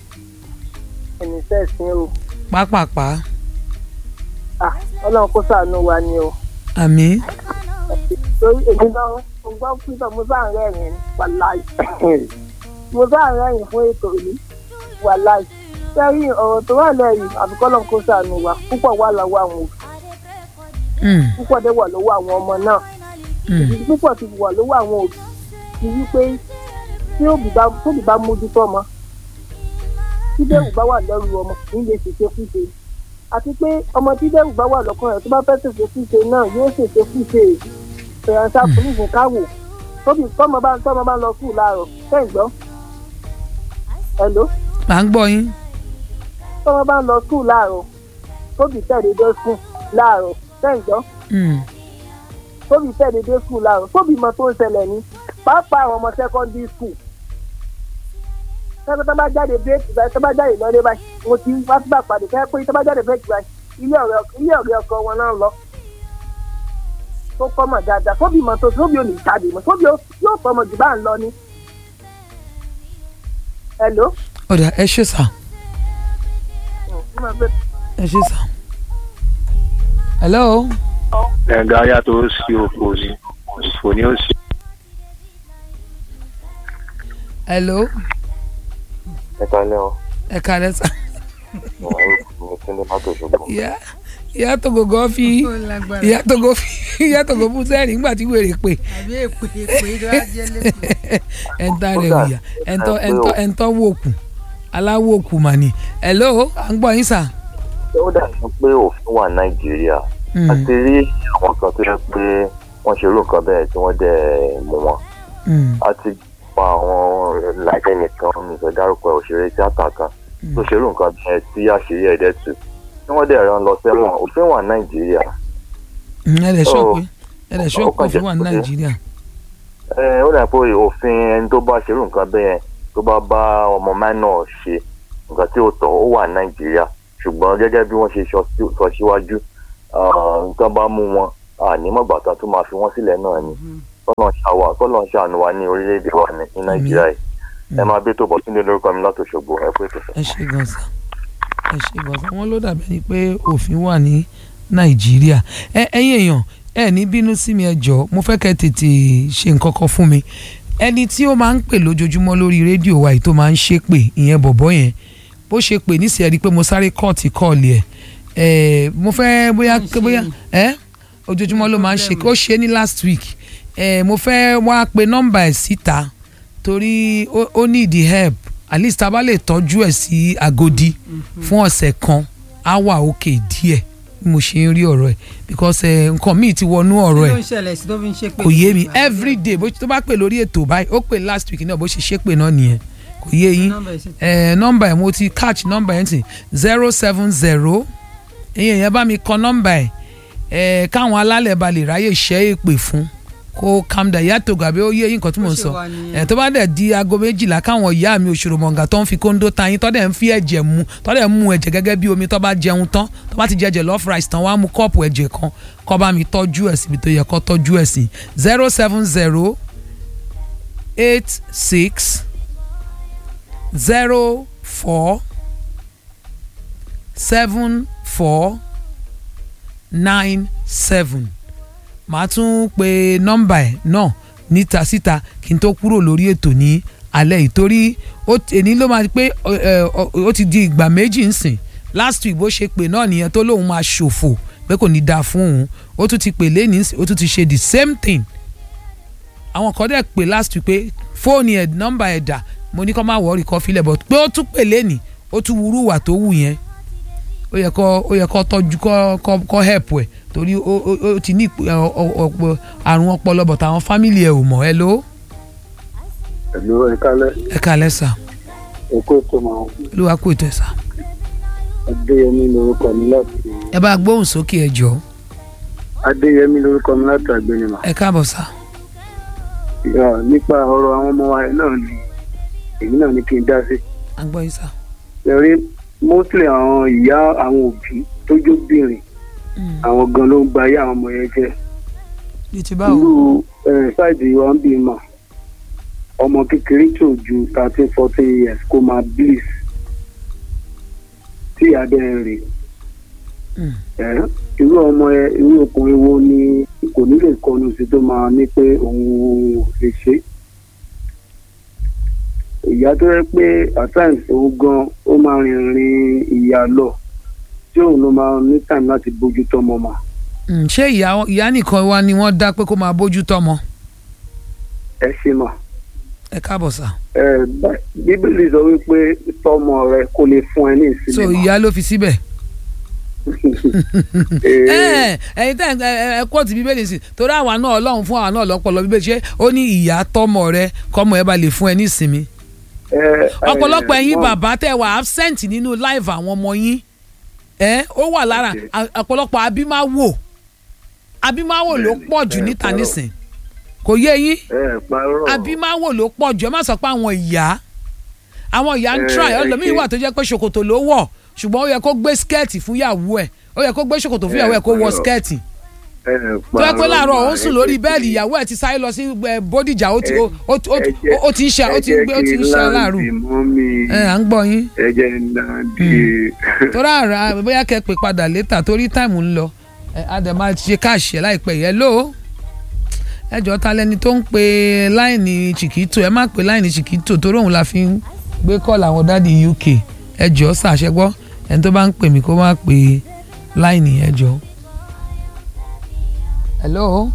ẹni sẹ́sìn o pápápá Ah, ọlọ́run kó ṣàánú wa ni o àmì torí èmi náà mo gbọ́ pípọ̀ mo bá ń rẹ́rìn wàláì mo bá ń rẹ́rìn fún ètò yìí wàláì sẹ́yìn ọ̀rọ̀ tó wà lẹ́yìn àbíkọ́ ọlọ́run kó ṣàánú wa púpọ̀ wà lọ́wọ́ àwọn òbí púpọ̀ dé wà lọ́wọ́ àwọn ọmọ náà ìdí púpọ̀ ti wà lọ́wọ́ àwọn òbí ti wí pé tí òbí bá tóbi bá mójútó ọmọ tí bẹ́ẹ̀rù bá wà lẹ́rù ọmọ kì í lè ṣèṣe fúnṣe àti pé ọmọ tí bẹ́ẹ̀rù bá wà lọ́kàn rẹ̀ tó bá fẹ́ ṣèṣe fúnṣe náà yóò ṣèṣe fúnṣe fèrèsà fúnìfún káwò tóbi tọ́mọ bá tọ́mọ bá lọ sùn láàárọ̀ fẹ́ gbọ́ hello à ń gbọ́ yín tọ́mọ bá lọ sùn láàárọ̀ tóbi tẹ̀lé dé sùn láàárọ̀ fẹ́ gbọ́ tóbi tẹ̀lé dé sùn láàárọ̀ tóbi mọ tó ń ṣẹlẹ̀ ní pàápàá àwọn ọmọ secondary school tẹ́lẹ̀ tó bá jáde bírèkì báyìí tó bá jáde lọ́lé báyìí mo ti wá sí àpàdé fẹ́ pé tó bá jáde bírèkì báyìí ilé ọ̀rẹ́ ilé ọ̀rẹ́ ọkọ wọn náà lọ tó kọ́ mọ̀ dáadáa tóbi mọ̀ tó tóbi ò ní jáde mọ̀ tóbi yóò tọmọ jù bá ń lọ ní. hello. ọ̀dà ẹ ṣe sà ẹ ṣe sà hello. ẹ̀ǹgá yàtọ̀ ó sí òfò ní òfò ní ó sí. hello. ẹ kalẹ́ o ẹ kalẹ́ sà. mo ti ní mọ́tò ṣùgbọ́n. ìyá ìyá tògógó fi ìyá tògó fi ìyá tògó fún sẹ́ẹ̀rì nígbà tí wèrè pè. àbí èpè èpè ló wá jẹ́ lẹ́kọ̀ọ́. ẹ̀ńtà rẹ̀ wìyà ẹ̀ńtọ́ ẹ̀ńtọ́ ẹ̀ńtọ́ wòkù aláwọ̀ òkú mà ní. hello à ń gbọ́ yín sà. ó dàbí pé òfin wà nàìjíríà a ti rí àwọn kan tó yẹ pé wọ́n ṣe irú nǹkan bẹ́ẹ̀ tí wọ́n dẹ̀ mú wọn. a ti pa àwọn làjẹ́ nìkan mi fẹ́ dárúkọ òṣèré tíátà kan tó ṣe irú nǹkan bẹ́ẹ̀ tí àṣírí ẹ̀dẹ̀ tù tí wọ́n dẹ̀ rán lọ sẹ́wọ̀n òfin wà nàìjíríà. ẹ lè sọ pé ẹ lè sọ pé òfin wà nàìjíríà. ẹ ó dà pé òfin ẹni tó bá ṣe irú nǹkan bẹ́ẹ̀ tó bá bá ọmọ minor ṣe nǹkan tí ó tọ́ ó wà nàìjíríà ṣùgbọ́n gẹ́gẹ́ bí wọ́n ṣe sọ síwájú nǹkan bá mú wọn ànímọ̀gbàtà tó máa fi wọ́n sílẹ̀ náà ni kọ́lọ̀ ń ṣàánú wa ní orílẹ̀-èdè wa ní nàìjíríà yìí ẹ máa bí tó bọ̀ sínú lórúkọ mi láti Òṣogbo ẹ pé tó. ẹ ṣe gan sa ẹ ṣe gan sa wọn ló dàbí ẹni pé òfin wà ní nàìjíríà ẹ ẹ̀yin èèyàn ẹ ní bínú sí mi ẹ jọ̀ọ́ mo fẹ́ kẹ́ tètè ṣe nǹkan kan fún mi ẹni tí ó máa ń pè lójoojúmọ́ lórí rédíò wa yìí tó máa ń ṣépè ìyẹn bọ̀bọ́ yẹn bó ṣe pè níṣẹ́ ẹ rí i pé mo sáré kọ́ọ̀tì kọ́ọ̀lì ẹ̀ mo fẹ́ bóyá bóyá ẹ́ ojoojúmọ́ ló máa ń ṣe ó ṣe ní last week ẹ̀ mo fẹ́ wá pe nọ́mbà ẹ̀ síta torí ó need help at least tá a bá lè tọ́jú ẹ̀ sí Agodi fún ọ̀sẹ̀ kan á wà òkè díẹ̀ bí mo ṣe ń rí ọ̀rọ̀ ẹ̀ because nǹkan míì ti wọnú ọ̀rọ̀ ẹ̀ kò yé mi every day bó tó bá pè lórí ètò báyìí ó pè last week náà bó ṣe ṣépè náà nìyẹn kò yé yín nọ́mbà ẹ̀ mo ti catch nọ́mbà ẹ̀ ti zero seven zero ẹ̀yin èèyàn bá mi kọ nọ́mbà ẹ̀ ẹ̀ káwọn alálẹ̀ ba lè ráyè ṣẹ́ èpè fún kó calm down ìyá tògà bí ó yé yín nǹkan tí mò ń sọ ẹ̀ tó bá dẹ̀ di aago méjìlá káwọn ìyá mi òṣòro mọ̀ǹgà tó ń fi kóńdó ta yín tó dẹ̀ ń fi ẹ̀jẹ̀ mu tó dẹ̀ ń mu ẹ̀jẹ̀ gẹ́gẹ́ bí omi tó bá jẹun tán tó bá ti jẹjẹ lọ́ọ̀fù rice tán wá mú kọ́ọ̀pù ẹ̀jẹ̀ kan kó bá mi tọ́jú ẹ̀ síbi tó yẹ kó tọ́jú ẹ̀ sí zero seven zero eight six zero four seven four nine seven màá tún pe nọ́mbà ẹ̀ náà níta síta kí n tó kúrò lórí ètò ní alẹ́ yìí torí èní ló máa pé ó ti di ìgbà méjì nsìn last week bó ṣe pè náà nìyẹn tó lóun máa ṣòfò pé kò ní dáa fún òun ó tún ti pè lẹ́nìí ó tún ti ṣe the same thing àwọn kan dẹ̀ pè last week pé fóònù ẹ̀ nọ́mbà ẹ̀ dà mo ní kó má wọ́ọ̀rì kó filẹ̀ bọ̀ pé ó tún pè lẹ́nìí ó tún wúrú wà tó wù yẹn ó yẹ kó ó yẹ kó tọ́jú kó kó kó help ẹ̀ torí ó ó ó ti ní àrùn ọpọlọ bọ̀ táwọn fámìlì ẹ̀ ò mọ̀ ẹ ló. ẹ̀lú ẹ kálẹ̀. ẹ kálẹ̀ sà. èkó ètò máa ń. olúwa kò tẹ̀ sà. adéyẹmí lorúkọ mi láti. ẹ bá gbóhùn sókè ẹ jọ. adéyẹmí lorúkọ mi láti àgbẹnimà. ẹ káàbọ̀ sà. nípa ọ̀rọ̀ àwọn ọmọ wa náà ni èmi náà ní kí n dá sí. a gbọ́ yín sà. ẹ̀rí mostly àwọn ìyá àwọn òbí tó jóbìnrin àwọn gan ló ń gba ayé àwọn ọmọ yẹn jẹ́. irú ṣáìdì wa ń bí mà ọmọ kékeré tó ju thirteen fourteen years kó máa bliss tí ìyá bẹ́ẹ̀ rè irú ọmọ ẹ irú ọkùnrin wo ni kò ní lè kọnu sí tó máa ní pé òun ò lè ṣe ìyá tó yẹ pé at times òun gan ó máa rìnrìn ìyá lọ tí òun ló máa ní time láti bójú tọmọ mà. ṣé ìyá ìyá nìkan wá ni wọ́n dá pé kó máa bójú tọmọ. ẹ ṣe mà. ẹ káàbọ̀ sà. ẹ bíbélì sọ wípé tọmọ rẹ kò lè fún ẹ ní ìsinmi. so ìyá ló fi síbẹ̀. ẹyin tẹ ẹ kóòtù bíbélì sí torí àwa náà ọlọ́run fún àwa náà lọ́pọ̀lọ́ bíbélì ṣé ó ní ìyá tọmọ rẹ kọ́mọ ẹ bá lè fún ẹ ní ìsinmi. ọ̀pọ̀lọpọ̀ ẹ̀yin bàbá tẹ̀ wà absent nínú live àwọn ọmọ yín ẹ ó wà lára ọ̀pọ̀lọpọ̀ abimáwò abimáwò ló pọ̀ jù níta nísìn kò yé yín abimáwò ló pọ̀ jù ẹ má sọ pé àwọn ìyá àwọn ìyá ń try ọlọmíín wà tó jẹ́ pé ṣòkòtò ló wọ̀ ṣùgbọ́n ó yẹ kó gbé skẹ́ẹ̀tì fún ìyàwó ẹ̀ ó yẹ kó gbé ṣòkòtò fún ìyàwó ẹ̀ kó wọ skẹ́ẹ̀tì tó yẹ pé láàárọ̀ ó ń sùn lórí bẹ́ẹ̀lì ìyàwó ẹ̀ ti sáré lọ sí bódìjà ó ti ó ti ń ṣe ó ti ń gbé ó ti ń ṣe aláàrù ẹ à ń gbọ́ yín. ẹ jẹ́ náà di. torí àrà bóyá kẹ́ pè padà létà torí táìmù ń lọ adẹ̀ máa ṣe káàṣì ẹ̀ láìpẹ́ yẹn ló ẹ jọ ta lẹni tó ń pe láìní chiquito ẹ má pe láìní chiquito torí òun la fi ń gbé kọ́ọ̀lù àwọn dáàdi uk ẹ jọ ṣàṣẹgbọ́ ẹni tó bá ń pè mí kó má pe láìní ẹ jọ hello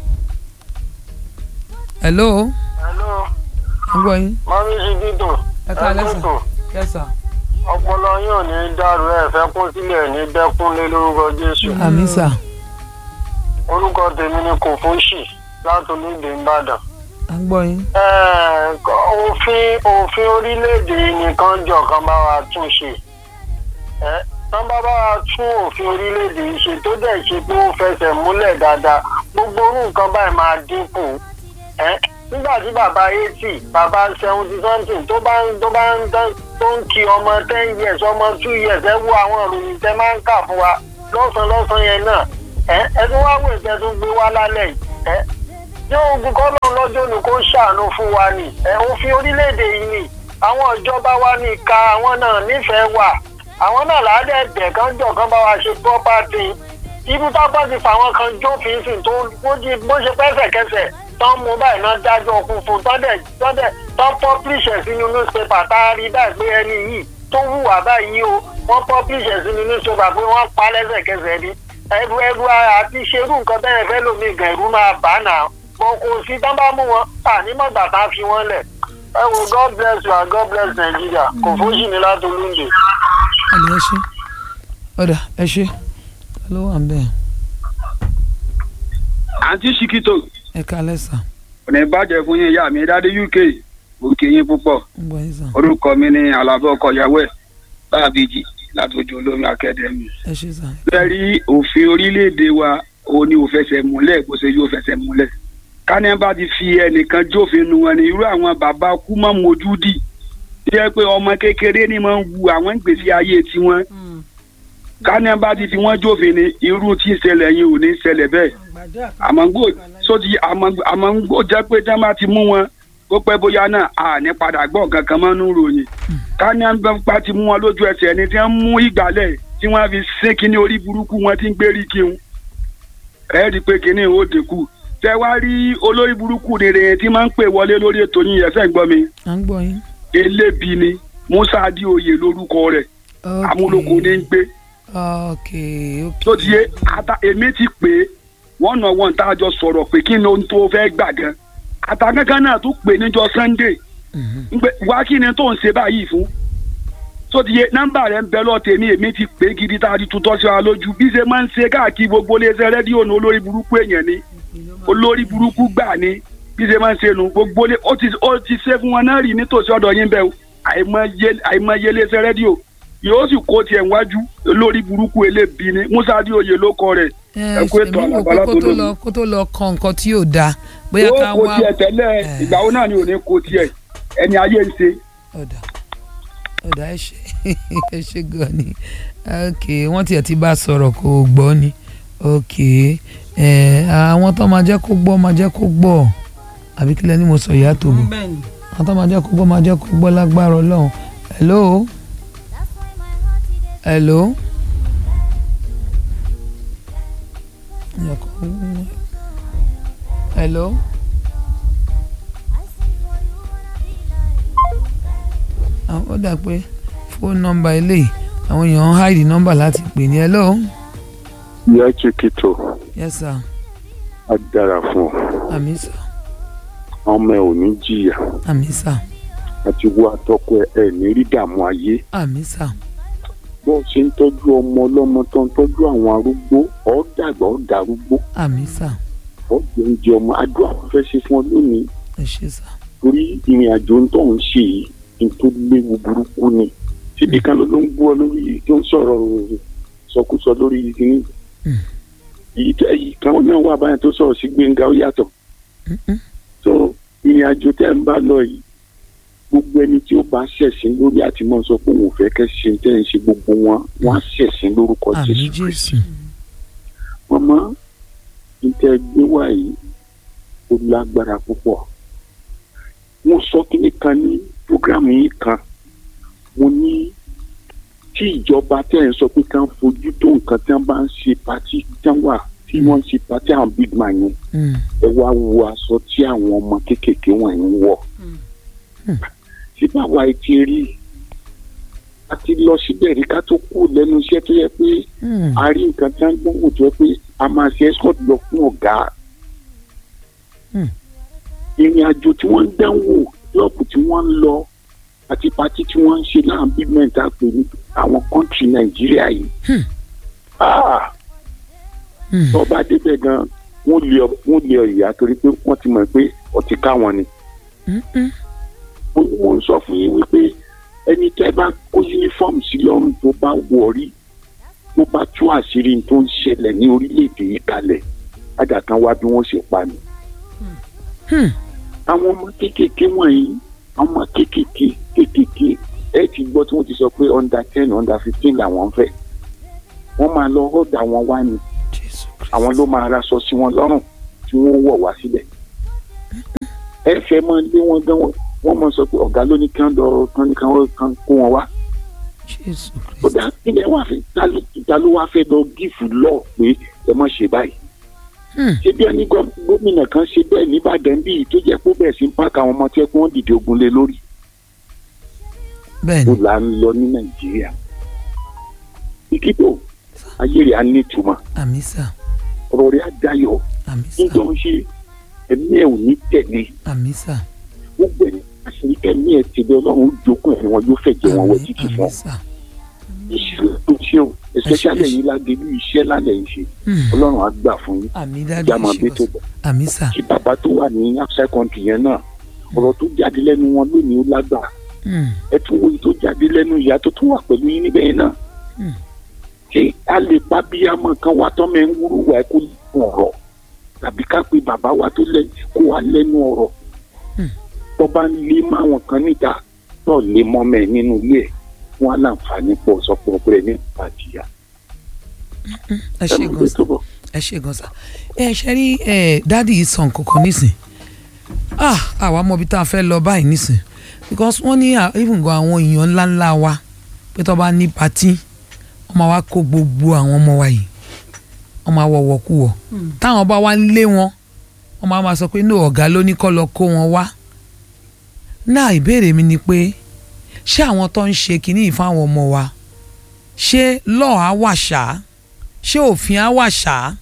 hello. hello. ń gbọ́ yín. mọ́mí sí dídùn. ẹ ká lẹ́sà lẹ́sà. ọpọlọ yín ò ní dàrú ẹ fẹ́ kún sílẹ̀ ní dẹ́kunlé lórúkọ jésù. àmì sà. orúkọ tèmi ni kò fóṣì láti olóde ìbàdàn. à ń gbọ́ yín. òfin òfin orílẹ̀-èdè nìkan jọ kan bá wa tún ṣe tán bá bá tún òfin orílẹ̀-èdè yìí ṣe tó dẹ̀ ṣe pé ó fẹsẹ̀ múlẹ̀ dáadáa gbogbo orú nǹkan báyìí máa dínkù nígbà tí bàbá eighty bàbá seventy something tó bá ń tó bá ń tó ń kí ọmọ ten years ọmọ two years ẹ wo àwọn ìròyìn tẹ máa ń kà fún wa lọ́sàn-án lọ́sàn-án yẹn náà ẹ tún wá wò ìtẹ́ tún gbé wá lálẹ́ yìí tí ogun kọ́lọ́ lọ́jọ́ ni kó ṣàánú fún wa ni òfin orílẹ̀-èdè yìí ni àwọn ìjọba wa ní ìka àwọn náà nífẹ̀ẹ́ wà àwọn náà làádẹ́ẹ̀dẹ̀ kan jọ kan bá wa ṣe property ibi tápá ti fà wọn kan jófin sìn tó bó ṣe pẹ́sẹ̀kẹsẹ̀ tán mú báyìí náà dájọ́ okun fún tọ́dẹ̀ tọ́dẹ̀ tán publish ẹ̀ sínú newspaper tá a rí báyìí pé ẹni yìí tó hùwà báyìí o wọ́n publish ẹ̀ sínú newspaper pé wọ́n pa lẹ́sẹ̀kẹsẹ̀ ni ẹrù ẹrù àti ṣerú nǹkan bẹ́ẹ̀ fẹ́ lómi gan ẹ̀rú máa bà náà wọn kò sí tán bá mú wọn ànímọ̀gbà tá a fi wọ́n lẹ̀ ẹ wo god bless you and god bless nigeria kò fóṣì ní látolúndé àlè ẹ ṣe ọ̀dà ẹ ṣe ló wà ń bẹ̀. àǹtí ṣìkìtò ẹ kálẹ̀ sà. ọ̀nà ìbàjẹ́ fún yín ìyá mi dáadé uk òkè yín púpọ̀ ń gbọ́ yín sà. orúkọ mi ni alábọ̀ ọkọ ìyàwó ẹ̀ báàbíjì látòjú olómi akademi. ẹ ṣe sàn. bẹ́ẹ̀ rí òfin orílẹ̀-èdè wa ó ní ó fẹsẹ̀ múlẹ̀ bó ṣe yóò fẹsẹ̀ múlẹ̀. kánẹ́ bá ti fi ẹnìkan jófin nu wọn ni irú àwọn bàbá kú mọ́ mojúdì tí ẹ pé ọmọ kékeré ni máa ń wu àwọn ìgbésí ayé tiwọn. kánẹ́ bá ti fi wọ́n jófin ni irú tí ń ṣẹlẹ̀ yìí ò ní ṣẹlẹ̀ bẹ́ẹ̀. àmọ́ngbò sóti àmọ́ngbò jẹ́ pé tí wọ́n bá ti mú wọn ó pẹ́ bóyá náà a ní padà gbọ́ nǹkan kan mọ́ nínú ròyìn kánẹ́ bá ti mú wọn lójú ẹsẹ̀ ẹni tí wọ́n mú ìgbálẹ̀ tí wọ́n fi sín kíní orí burúkú wọn tí ń gbérí kí wọn ẹ rí i pé kíní ò dínkù tẹ wá rí olórí burúkú rere tí máa ń pè wọlé lórí ètò yín ẹsẹ̀ ń gbọ́ mi à ń gbọ́ yín. elébi ni musa adioye lórúkọ rẹ̀ amúlòkó ní ń gbé ok ok. tó ti yé ata èmi ti pè é wọ́n nà wọ́n tá a jọ sọ̀rọ̀ pé kí ni ohun tó fẹ́ gbà gan àtàkànkàn náà tún pè níjọ sunday ń pè wá kí ni tó ń ṣe báyìí fún tó ti yé nọ́mbà rẹ̀ ń bẹ lọ tèmi èmi ti pè é gidi tá a ti tutọ́ sí wa lójú bí ṣe máa ń ṣe káàkiri gbogbo iléeṣẹ́ rédíò ní olórí burúkú èèyàn ni olórí burúkú gbà ni bí ṣe máa ń ṣe nu gbogbo ilé ó ti ó ti ṣe fún wọn náà rí nítòsí ọ̀dọ̀ yín bẹ́ẹ̀ o àìmọye àìmọye iléeṣẹ́ rédíò yóò sì kó tiẹ̀ wájú olórí burúkú elébi ni musa adioye ló kọ rẹ̀ ẹ kó ètò èmi wò pé àlàbálà kó tó tó lónìí lọ kó tó lọ kan nǹkan tí yóò dáa bóyá ká yóò kó wá tiẹ̀ tẹ́lẹ̀ ìgbà wo náà ni ò ní kó tiẹ̀ ẹni ayé ń ṣe. ọ̀dà ẹ ṣe ẹ ṣe gan ni ok wọ́n tiẹ̀ ti bá a sọ̀rọ̀ kó o gbọ́ ni ok ẹ àwọn tó máa jẹ́ kó gbọ́ máa jẹ́ kó gbọ́ àbí kílẹ̀ ni mo sọ ìyá tòbó àwọn tó máa jẹ́ kó gbọ́ máa jẹ́ kó gbọ́ lágbára ọlọ́run hello hello. hello. àwọn ó dà pé fóònù nọ́mbà eléyìí àwọn èèyàn ń háìdì nọ́mbà láti pè ní hello. ìyá chiquito yes sir á dára fún ọ àmì sà ọmọ ẹ ò ní jìyà àmì sà àti wo àtọkọ ẹ ẹ ní rí dààmú ayé àmì sà bó ṣe ń tọ́jú ọmọ ọlọ́mọ tó ń tọ́jú àwọn arúgbó ọ̀ dàgbà ọ̀ darúgbó àmì sà ọ̀ jẹ oúnjẹ ọmọ adúlá kò fẹ́ ṣe fún ọ lónìí ẹ ṣe sà torí ìrìn àjò ń tọ̀ ń ṣe yìí ní tó léwu burúkú ni síbi kan ló ń gbọ́ lórí tó ń sọ̀rọ̀ sọkúsọ lórí ìdíní èyí tó èyí kan náà wà báyìí tó sọ̀rọ̀ sí gbẹ̀ngà ó yàtọ̀ tó ìrìn àjò tẹ́ ń bá lọ yìí gbogbo ẹni tí ó bá ṣẹ̀sìn lórí àti mọ́ sọ pé òun ò fẹ́ kẹ́ ṣe tẹ́ ń ṣe gbogbo wọn wọ́n á ṣẹ̀sìn lórúkọ àmì jésù jésù mọ́mọ́ níta gbé wá yìí ó lágbára púpọ̀ mo sọ kíní kan ní programu yìí kan mo ní tí ìjọba tẹ́ ẹ̀ ń sọ pé ká ń fojú tó nǹkan tí wọ́n bá ń ṣe pati tí wọ́n wà tí wọ́n ń ṣe pati àwọn big man yẹn ẹ wá wo aṣọ tí àwọn ọmọ kéékèèké wọ̀nyí ń wọ̀ tí báwa ẹ ti rí a ti lọ síbẹ̀ rí ká tó kú lẹ́nu iṣẹ́ tó yẹ pé a rí nǹkan tí wọ́n gbọ́n wò tó yẹ pé a máa ṣe escort lọ fún ọ̀gá ìrìn àjò tí wọ́n ń dánwò klọ́ọ̀bù tí wọ́n ń lọ àti pati tí wọ́n ń ṣe náà big men tá a pè ní àwọn kọ́ńtì nàìjíríà yìí Ah! tó bá débẹ̀ gan wọ́n lé ọ- wọ́n lé ọ ìyá torí pé wọ́n ti mọ̀ pé ọtí ká wọn ni wọ́n wọ́n sọ fún yín wípé ẹni tẹ́ bá kó uniform sí lọ́rùn tó bá wọ̀ rí tó bá tú àṣírí tó ń ṣẹlẹ̀ ní orílẹ̀-èdè yìí kalẹ̀ àjà kan wá bí wọ́n ṣe pa ni. àwọn ọmọ kéékèèké wọ̀nyí àwọn ọmọ kéékèèké kéékèèké ẹ ti gbọ́ tí wọ́n ti sọ pé under ten under fifteen làwọn ń fẹ́ wọ́n máa lọ ọ̀dà wọn wá ni àwọn ló máa raṣọ sí wọn lọ́rùn tí wọ́n wọ̀ wá sílẹ̀ ẹ fẹ́ mọ lé wọn gan wọn wọ́n mọ sọ pé ọ̀gá ló ní kí wọ́n lọ kán ní kí wọ́n kán kó wọn wá. ó dá ilẹ̀ wà fẹ́ ta ló ta ló wá fẹ́ lọ gífù lọ pé ẹ mọ̀ ṣe báyìí. ṣé bí ẹni gọ- gómìnà kan ṣe bẹ́ẹ̀ nìbàdàn bíi tó jẹ́ pé ó bẹ̀rẹ̀ sí ń pàkà àwọn ọmọ tí ẹ kí wọ́n dìde ogun lé lórí. bẹ́ẹ̀ni. ó là ń lọ ní nàìjíríà. ìkíkò ayé rẹ̀ á ní ìtumọ̀ àmì sà ọ̀rọ̀ rẹ̀ á dayọ̀ àmì sà níjọ́ ń ṣe ẹ̀mí ẹ̀ ò ní tẹ̀lé àmì sà gbogbo ẹni àṣírí ẹ̀mí ẹ̀ tẹ̀lé ọlọ́run ó jókòó ẹ̀mí wọn yóò fẹ̀jẹ̀ wọn wọ títí fún ọ. iṣẹ́ tó ṣe o especially yìí ládélú iṣẹ́ lálẹ́ yìí ṣe ọlọ́run á gbà fún yín àmì dájú ìjà máa ẹ ṣe bí tó bọ̀ bọ̀. àmì sà kí bàbá tó wà ní outside country yẹn náà ọ̀rọ̀ tó jáde lẹ́nu wọn lónìí ó lágbà ẹ tún wo èyí tó jáde lẹ́nu ìyá tó tún wà pẹ̀lú yín níbẹ̀ yẹn náà ṣé a lè pa bíyàmọ kan wá tọ́mọ ẹ̀ ń wúrú wa ẹ̀ kó lẹ́nu ọ̀rọ̀ tàbí ká pe bàbá wa tó lẹ́ kó wa lẹ́nu ọ̀rọ̀ tó bá ń lé máwọn kan níta tó lé mọ́mọ́ ẹ̀ nínú ilé ẹ̀ wọn á láǹfààní pọ̀ sọ́pọ̀ ọ̀pẹ̀rẹ̀ ní ìpàdíyà. ẹ ṣe gan sa ẹ ṣe gan sa ẹ ṣe rí ẹ dádì yìí sàn kankan nísìn ah àwa mọ ibi tá a fẹ́ lọ báyìí nísìn because wọ́n ní à- even gan àwọn èèyàn ńláńlá wa pé tó bá ní patí wọ́n máa wá kó gbogbo àwọn ọmọ wa yìí wọ́n máa wọ̀wọ̀ kú wọ̀ táwọn bá wá ń lé wọn wọ́n máa máa sọ pé ní ọ̀gá ló ní kọ́ lọ kó wọn wá náà ìbéèrè mi ni pé ṣé àwọn tó ń ṣe kinní yìí fáwọn ọmọ wa ṣé lọ́ọ̀ á wà ṣáá ṣé òfin á wà ṣáá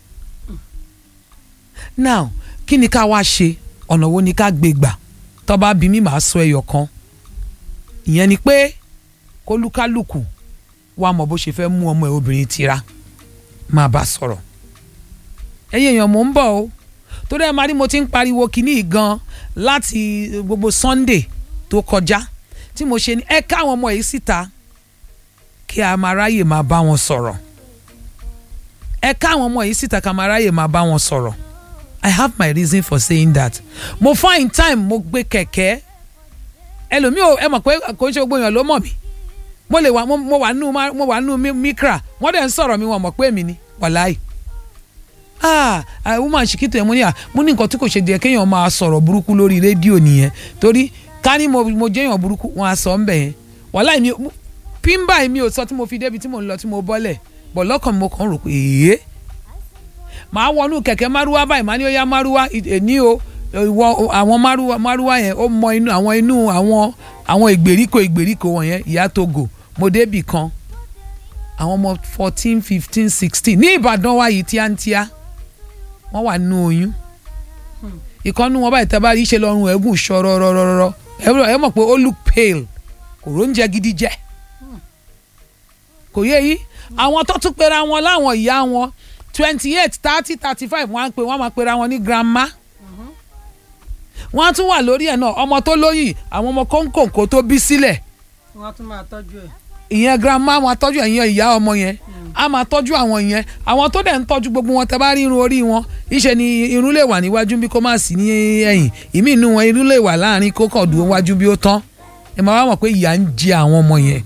now kí ni ká wá ṣe ọ̀nà wo ni ká gbé gbà tó bá bí mi máa sọ ẹyọ kan ìyẹn ni pé kólúkálùkù wá mọ̀ bó ṣe fẹ́ mú ọmọ ẹ̀ obìnrin tira máa bá sọ̀rọ̀ ẹ̀yin èèyàn mò ń bọ̀ o torí ẹ̀ máa rí mo ti ń pariwo kinní yìí gan láti gbogbo Sunday tó kọjá tí mo ṣe ní ẹ káwọn ọmọ yìí síta kí a máa ráyè máa bá wọn sọ̀rọ̀ ẹ káwọn ọmọ yìí síta ká máa ráyè máa bá wọn sọ̀rọ̀ I have my reason for saying that mo find time mo gbé kẹ̀kẹ́ ẹlòmíì ò ẹ mọ̀ pé kò ń ṣe gbogbo èèyàn ló mọ̀ mí mo lè wà mo mo wà nù ma- mo wà nù mi- mikra wọ́n dẹ̀ ń sọ̀rọ̀ mi wọ́n mọ̀ pé èmi ni wàláì ah ah, woman ṣìkìtì ẹ̀ mo ní à mo ní nǹkan tí kò ṣe díẹ̀ kéèyàn máa sọ̀rọ̀ burúkú lórí rédíò nìyẹn torí ká ní mo mo jẹ́yàn burúkú wọn á sọ ń bẹ̀ yẹn wàláì mi mo- píńbà mi ò sọ tí mo fi débi tí mo ń lọ tí mo bọ́lẹ̀ bọ̀ lọ́kàn mi mo kàn ń rò pé èé màá wọnú kẹ̀kẹ́ márúwá báyìí màá ní ó yá márúwá èní o ìwọ àwọn márúwá márúwá yẹn ó mọ inú àwọn inú àwọn àwọn ìgbèríko ìgbèríko wọ̀nyẹn ìyá togo mo débì kan àwọn ọmọ fourteen fifteen sixteen ní ìbàdàn wa yìí tíátíá wọ́n wà nínú oyún ìkànnì wọn báyìí tẹ́ bá rí ṣe lọ́rùn ẹ̀gùn ṣọ́rọ́rọ́rọ́rọ́ ẹ mọ̀ pé ó look pale kò róúnjẹ gidi jẹ kò yé yí àwọn tó tún pera wọn láwọn ìyá wọn twenty eight thirty thirty five wọ́n á pè wọ́n á máa pera wọn ní grandma wọ́n á tún wà lórí ẹ̀ náà ọmọ tó lóyìn àwọn ọmọ kóńkòǹkò tó bí sílẹ̀ wọ́n tún máa tọ́jú ẹ̀. ìyẹn grandma máa tọ́jú ẹ̀yìn ìyá ọmọ yẹn a máa tọ́jú àwọn yẹn àwọn tó dẹ̀ ń tọ́jú gbogbo wọn tẹ́ bá rí irun orí wọn ìṣe ni irun lè wà níwájú bí kò má sí ní ẹ̀yìn ìmí inú wọn irun lè wà láàrin kó kàn dúró wájú bí ó tán ẹ máa wá mọ̀ pé ìyà ń jẹ àwọn ọmọ yẹn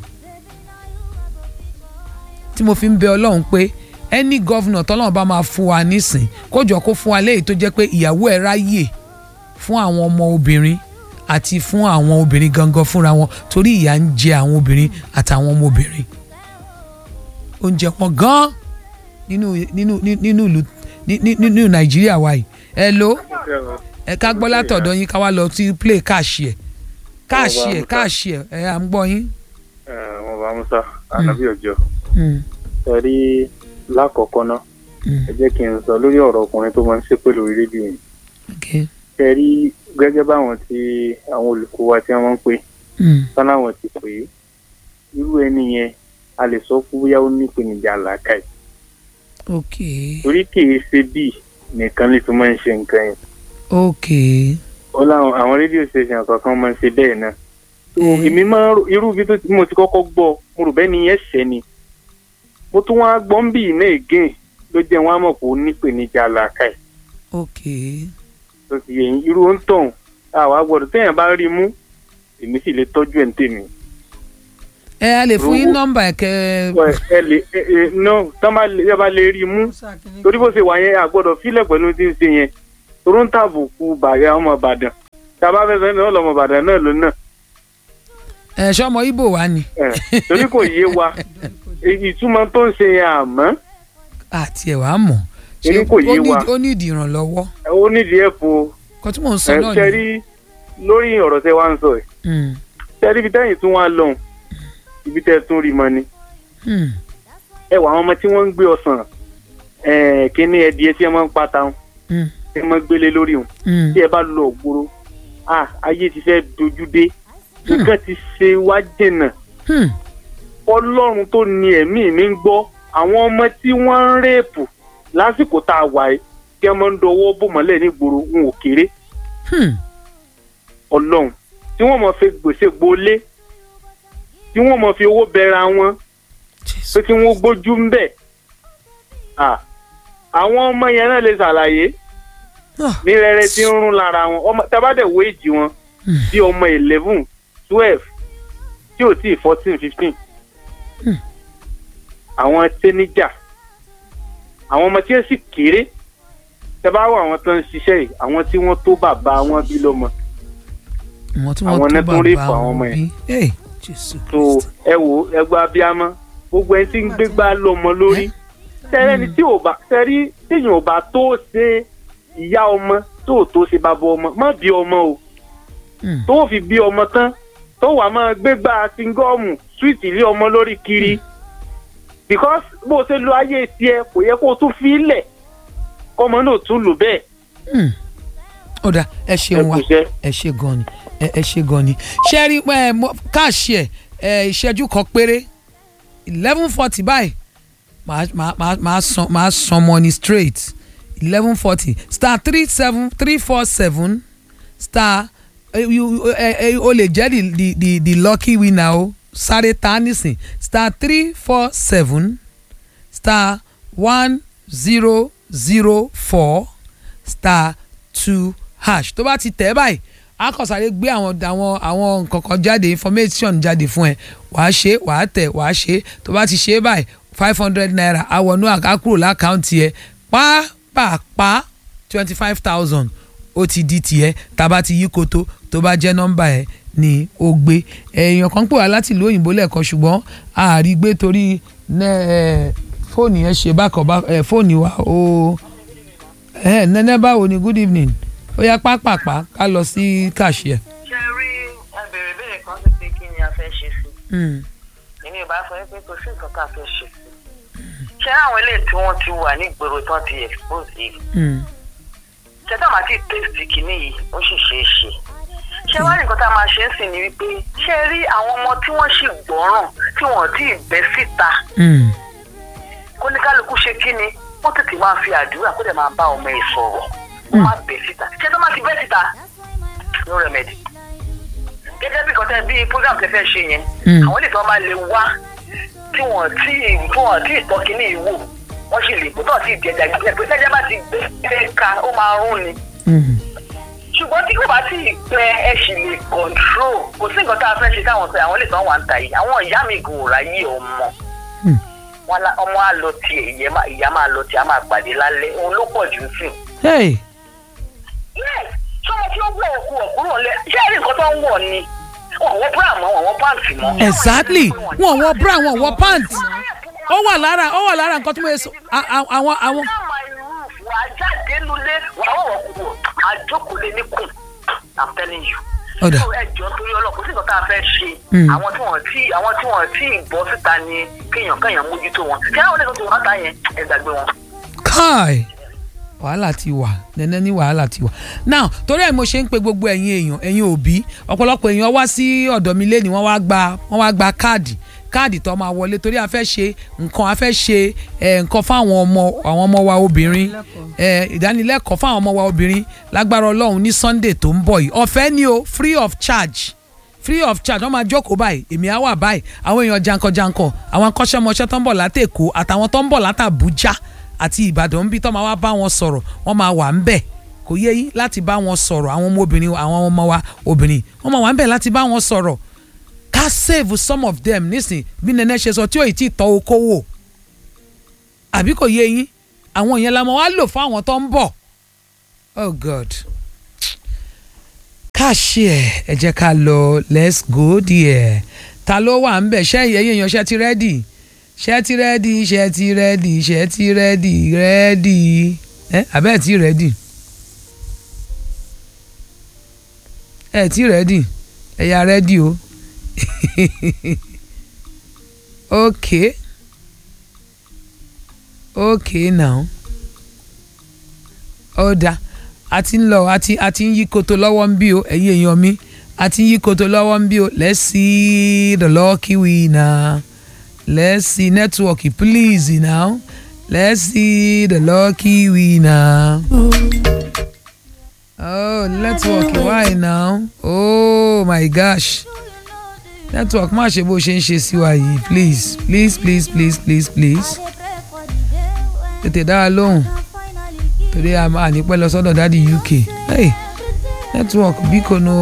tí mo fi ń bẹ ọlọ́run pé ẹni gọ́vnà tọ́lọ́run bá máa fún wa nísìn kó jọ kó fún wa léyìí tó jẹ́ pé ìyàwó ẹ̀ ráyè fún àwọn ọmọ obìnrin àti fún àwọn obìnrin gangan fúnra wọn torí ìyà ń jẹ àwọn obìnrin àtàwọn ọmọ obìnrin oúnjẹ wọn gan nínú nínú nínú ìlú ní- ní- nínú nàìjíríà wa yìí ẹ ló ẹ ká gbọ́ látọ̀dọ̀ yín ká wá lọ sí play káàṣì ẹ̀ káàṣì ẹ̀ káàṣì ẹ̀ ẹ̀ à ń gbọ́ yín. wọn bá musa anabi ọjọ Mm. ẹ rí lákọ̀ọ́kọ́ náà ẹ jẹ́ kí n sọ lórí ọ̀rọ̀ ọkùnrin tó máa ń ṣépè lórí rédíò yìí Okay. ẹ rí gẹ́gẹ́ báwọn tí àwọn olùkọ́ wa tí wọ́n máa ń pè Mm. sáláwọn ti pè é irú ẹni yẹn a lè sọ fún bóyá ó ní ìpèníjà làákàyè ok torí kìí ṣe bíi nìkan lè tún máa ń ṣe nǹkan yẹn ok ó láwọn àwọn rédíò station kọ̀ọ̀kan máa ń ṣe bẹ́ẹ̀ náà so èmi máa ń rò irú ibi tó ti- mo ti kọ́kọ́ gbọ́ mo rò bẹ́ẹ̀ ni yẹn ṣẹ́ ni mo tún wá gbọ́ ń bì iná again ló jẹ́ wọn á mọ̀ pé ó ní ìpèníjà làákàyè ok tó ti yẹ yín irú ó ń tàn àwa gbọ́dọ̀ téèyàn bá rí mú èmi sì lè tọ́jú ẹ̀ ń tèmi. ẹ a lè fún yín Owó- nọ́mbà ẹ̀ kẹ́ ẹ ẹ lè ẹ ẹ no tán bá lè ẹ bá lè rí mú torí bó ṣe wà yẹn àgbọ́dọ̀ fílẹ̀ pẹ̀lú tí ń ṣe yẹn toró ń tàbùkù bàrẹ̀ ọmọ ìbàdàn tá a bá fẹ́ sọ ní ọlọmọ ìbàdàn náà ló náà ẹ ṣọmọ ibo wa ni. ẹ torí kò yé wa ìtumọ̀ tó ń ṣe yẹn àmọ́ àti ẹ̀ wàá mọ̀ Èmi kò yé ó ní- wa. ó ní ìdí ìrànlọ́wọ́ ó nídìí ẹ̀ fún kó tí mò ń sọ ẹ náà ṣe ni. rí lórí ọ̀rọ̀ tẹ wá ń sọ ẹ̀ Mm, ṣe rí ibi tẹ́yìn tún wá lọ́hùn ibi tẹ́ tún rí mọ́ ni mm, ẹ wà àwọn ọmọ tí wọ́n ń gbé ọsàn ẹ̀ kíní ẹdìyẹ tí ẹ máa ń pata wọn mm, ẹ máa ń gbélé lórí wọn mm. tí ẹ bá lọ ògbóró ah ayé ti fẹ́ dojú dé nǹkan ti ṣe wá jìnnà Hmm. ọlọ́run tó ní ẹ̀mí mi ń gbọ́ àwọn ọmọ tí wọ́n ń rèèpù lásìkò tá a wà yìí kí ẹ máa ń dọwọ́ bò mọ́lẹ̀ nígboro ń ò kéré Hmm. ọlọ́run tí wọ́n mọ̀ fi gbèsè gbolé tí wọ́n mọ̀ fi owó bẹ̀rẹ̀ wọn pé kí wọ́n gbójú ń bẹ̀ Ah, àwọn ọmọ yẹn náà lè ṣàlàyé ní rẹrẹ tí ń rún lára wọn ọmọ tábàdẹ̀ wo èjì wọn bí ọmọ eleven twelve tí ò tí ì fourteen fifteen àwọn tẹ́níjà àwọn ọmọ tí ó sì kéré tẹ bá wọ àwọn tó ń ṣiṣẹ́ yìí àwọn tí wọ́n tó bàbá wọn bí lọ́mọ àwọn tí àwọn wọ́n náà tó tún rí bàbá fún àwọn wọn ọmọ bí. yẹn Hey, Jésù. so ẹ wo ẹgbẹ́ abiyamọ gbogbo ẹni tí ń gbégbá lọ́mọ lórí tẹ́rẹ́ni tí ò bá tẹ́rí téèyàn ò bá tó ṣe ìyá ọmọ tó tó ṣe bàbá ọmọ má bí ọmọ o tó fi bí ọmọ tán tó wà máa gbégbá singọ́ọ̀mù súwìtì lé ọmọ lórí kiri because bó o ṣe lo ayé tiẹ̀ kò yẹ kó o tún fi í lẹ̀ kọ́mọ náà tún lò bẹ́ẹ̀. ó dà ẹ ṣeun wa ẹ ṣe gan ni ẹ ẹ ṣe gan ni ṣe rí ẹ mo- káàṣì ẹ ẹ ìṣẹ́jú kan péré eleven forty báyìí màá màá màá màá san màá san money straight eleven forty star three seven three four seven star eh, you- eh, eh, o lè jẹ́ the the the the lucky winner o sáré ta nísìn star three four seven star one zero zero four star two hash tó bá ti tẹ̀ ẹ́ báyìí a kàn sáré gbé àwọn àwọn àwọn nǹkan kan jáde information jáde fún ẹ wàá ṣe wàá tẹ̀ wàá ṣe tó bá ti ṣe é báyìí five hundred naira àwọnú àkúrò lákàntì ẹ pàápàá twenty five thousand ó ti di tiẹ̀ tàbá ti yí koto tó bá jẹ́ nọ́mbà ẹ̀ ni ó gbé èèyàn kan pè wá láti ìlú òyìnbó lẹ́ẹ̀kan ṣùgbọ́n àárí gbé torí nẹ́, ẹ, fóònù yẹn ṣe bákan bá ẹ, fóònù wa ó ẹ nẹ́nẹ́ báwo ni good evening ó yá pápápá ká lọ sí kàṣíẹ. ṣe rí ẹbẹ̀rẹ̀ ìbéèrè kan sí pé kí ni a fẹ́ ṣe sí èmi ò bá sọ pé kò sí nǹkan tá a fẹ́ ṣe sí ṣé àwọn eléyìí tí wọ́n ti wà nígboro tán ti expose yìí ṣé táwọn àti test kìíní yìí ó sì ṣeé ṣe ṣé wá ní nǹkan tá a máa ṣe ń sìn ni wípé ṣé rí àwọn ọmọ tí wọ́n sì gbọ́ràn tí wọ́n ti bẹ́ síta kó ní kálukú ṣe kí ni wọ́n tètè máa fi àdúrà kó dẹ̀ máa bá ọmọ ẹ̀ sọ̀rọ̀ wọ́n máa bẹ́ síta ṣé tó máa ti bẹ́ síta no remedy gẹ́gẹ́ bí kọ́tẹ́ bí program tẹ fẹ́ ṣe yẹn àwọn ilé tí wọ́n bá lè wá tí wọ́n tí tí wọ́n tí ìtọ́ kínní ìwò wọ́n sì lè kó tó ti di ẹja gbẹ pé tẹ́jà bá ti gbẹ ká ó máa rún ni ṣùgbọ́n tí kò bá tí ì gbẹ ẹ sì lè control kò sí nǹkan tá a fẹ́ ṣe táwọn sọ àwọn ilé tí wọ́n wà ń ta yìí àwọn ìyá mi kò ráyè ọmọ wọn lá- ọmọ á lọ tiẹ̀ ìyẹn má- ìyá máa lọ tiẹ̀ á máa pàdé lálẹ́ òun ló pọ̀ jù sí Hey. yes sọmọ tí ó wọ òkú ọkùnrin ọ̀lẹ́ ṣé ẹ̀rí nǹkan tó ń wọ̀ ni wọn wọ bra mọ́ wọn wọ pàǹtì mọ́. exactly wọn wọ bra wọn wọ pant ó wà lára ó wà lára nǹkan tí mo yẹ sọ a- a- àwọn àwọn. wà á jáde nulẹ̀ wà á wọ̀ kúrò àjókòólé ní kùn i'm telling you. Ọ̀dà. So, ẹ jọ torí ọlọ́pàá kò sí nǹkan tá a fẹ́ ṣe Mm. àwọn tí wọ́n tí àwọn tí wọ́n tí ì bọ́ síta ni kéèyàn kéèyàn mójútó wọn kí àwọn oníkan tó wọ́n ta yẹn ẹ gbàgbé wọn. kai wàhálà ti wà nẹ́nẹ́ ní wàhálà ti wà now torí ẹ̀ mo ṣe ń pe gbogbo ẹ̀yin èèyàn ẹ̀yin òbí ọ̀pọ̀lọpọ̀ èèyàn wá sí ọ̀dọ̀ mi lẹ́ni wọ́n wá gba wọ́n wá gba káàdì káàdì tó máa wọlé torí a fẹ́ ṣe nǹkan a fẹ́ ṣe ẹ̀, nǹkan fáwọn ọmọ àwọn ọmọ wa obìnrin ẹ̀, ìdánilẹ́kọ̀ọ́ fáwọn ọmọ wa obìnrin lágbára ọlọ́run ní sunday tó ń bọ̀ yìí ọ̀fẹ́ ni o free of charge free of charge wọ́n máa jókòó báyìí èmi á wà báyìí àwọn èèyàn jankan-jankan àwọn akọ́ṣẹ́mọṣẹ́ tó ń bọ̀ látẹ̀kọ́ àtàwọn tó ń bọ̀ látàbújá àti ìbàdàn ń bí tó máa wá bá wọn sọ̀rọ̀ wọ́n máa wà ń bẹ̀ kò yé yín láti bá wọn sọ̀rọ̀ àwọn ọmọ obìnrin àwọn ọmọ wa obìnrin wọ́n máa wà ń bẹ̀ láti bá wọn sọ̀rọ̀ ká save some of them nísìn bí nene ṣe sọ tí ò ì tí ì tọ́ okòwò àbí kò yé yín àwọn yẹn la máa wá lò fún àwọn tó ń bọ̀ oh god káàṣì ẹ̀ ẹ jẹ́ ká lọ let's go there ta ló wà ń bẹ̀ ṣẹ́ ẹ̀yẹ́ èèyàn ṣẹ́ ti rẹ́dì ṣẹ́ ti rẹ́dì ṣẹ́ ti rẹ́dì ṣẹ́ ti rẹ́dì rẹ́dì ẹ àbẹ́ ẹ̀ ti rẹ́dì ẹ̀ ti rẹ́dì ẹ̀yà rẹ́dì o okay okay now ó dáa a ti ń lọ a ti a ti ń yí koto lọ́wọ́ ń bí o ẹ̀yin èèyàn mi a ti ń yí koto lọ́wọ́ ń bí o let's see the lucky winner let's see network please now let's see the lucky winner. oh network why now oh my gosh network má ṣe bó ṣe ń ṣe sí wa yìí please please please please please please tètè dá wa lóhùn torí a máa ní pẹ́ lọ sọ́dọ̀ dáàdi uk hey network bí kò no.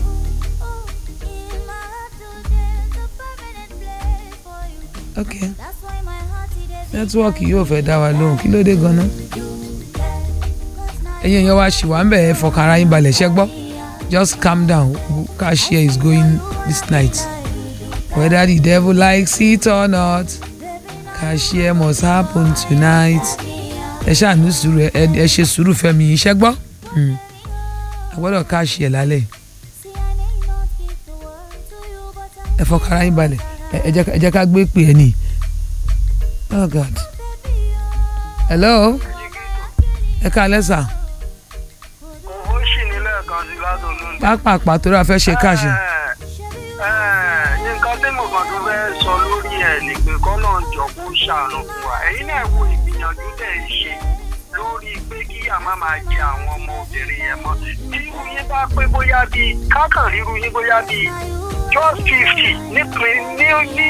ok network yóò fẹ́ dá wa lóhùn kí ló dé gan-an ẹ̀yin èèyàn wa ṣì wà ń bẹ̀ ẹ́ fọkàn ara yín balẹ̀ ṣẹ́ gbọ́ just calm down cashier is going this night whether the devil likes it or not cashier must happen tonight ẹ ṣàánú sùúrù ẹ ẹ ṣe sùúrù fẹmi yìí ṣẹ́ gbọ́ a gbọ́dọ̀ cashier lálẹ́ ẹ fọkàn ara yín balẹ̀ ẹ jẹ́ ká gbé pè é nìyí oh god hello ẹ káalẹ́ sà ó ṣì ní lẹ́ẹ̀kan sí látọ̀lú. pápápá torí a fẹ́ ṣe káàṣì. nǹkan tí mo kàn tó fẹ́ sọ lórí ẹ̀ ni pé kọ́nà jọ kó ṣàánú fún wa ẹ̀yin náà wo ìgbìyànjú tẹ̀ ń ṣe lórí pé kí àmà máa jẹ àwọn ọmọbìnrin yẹn mọ́ tí irú yín bá pé bóyá bíi kákàn ríru yín bóyá bíi just fifty nípìn ní ní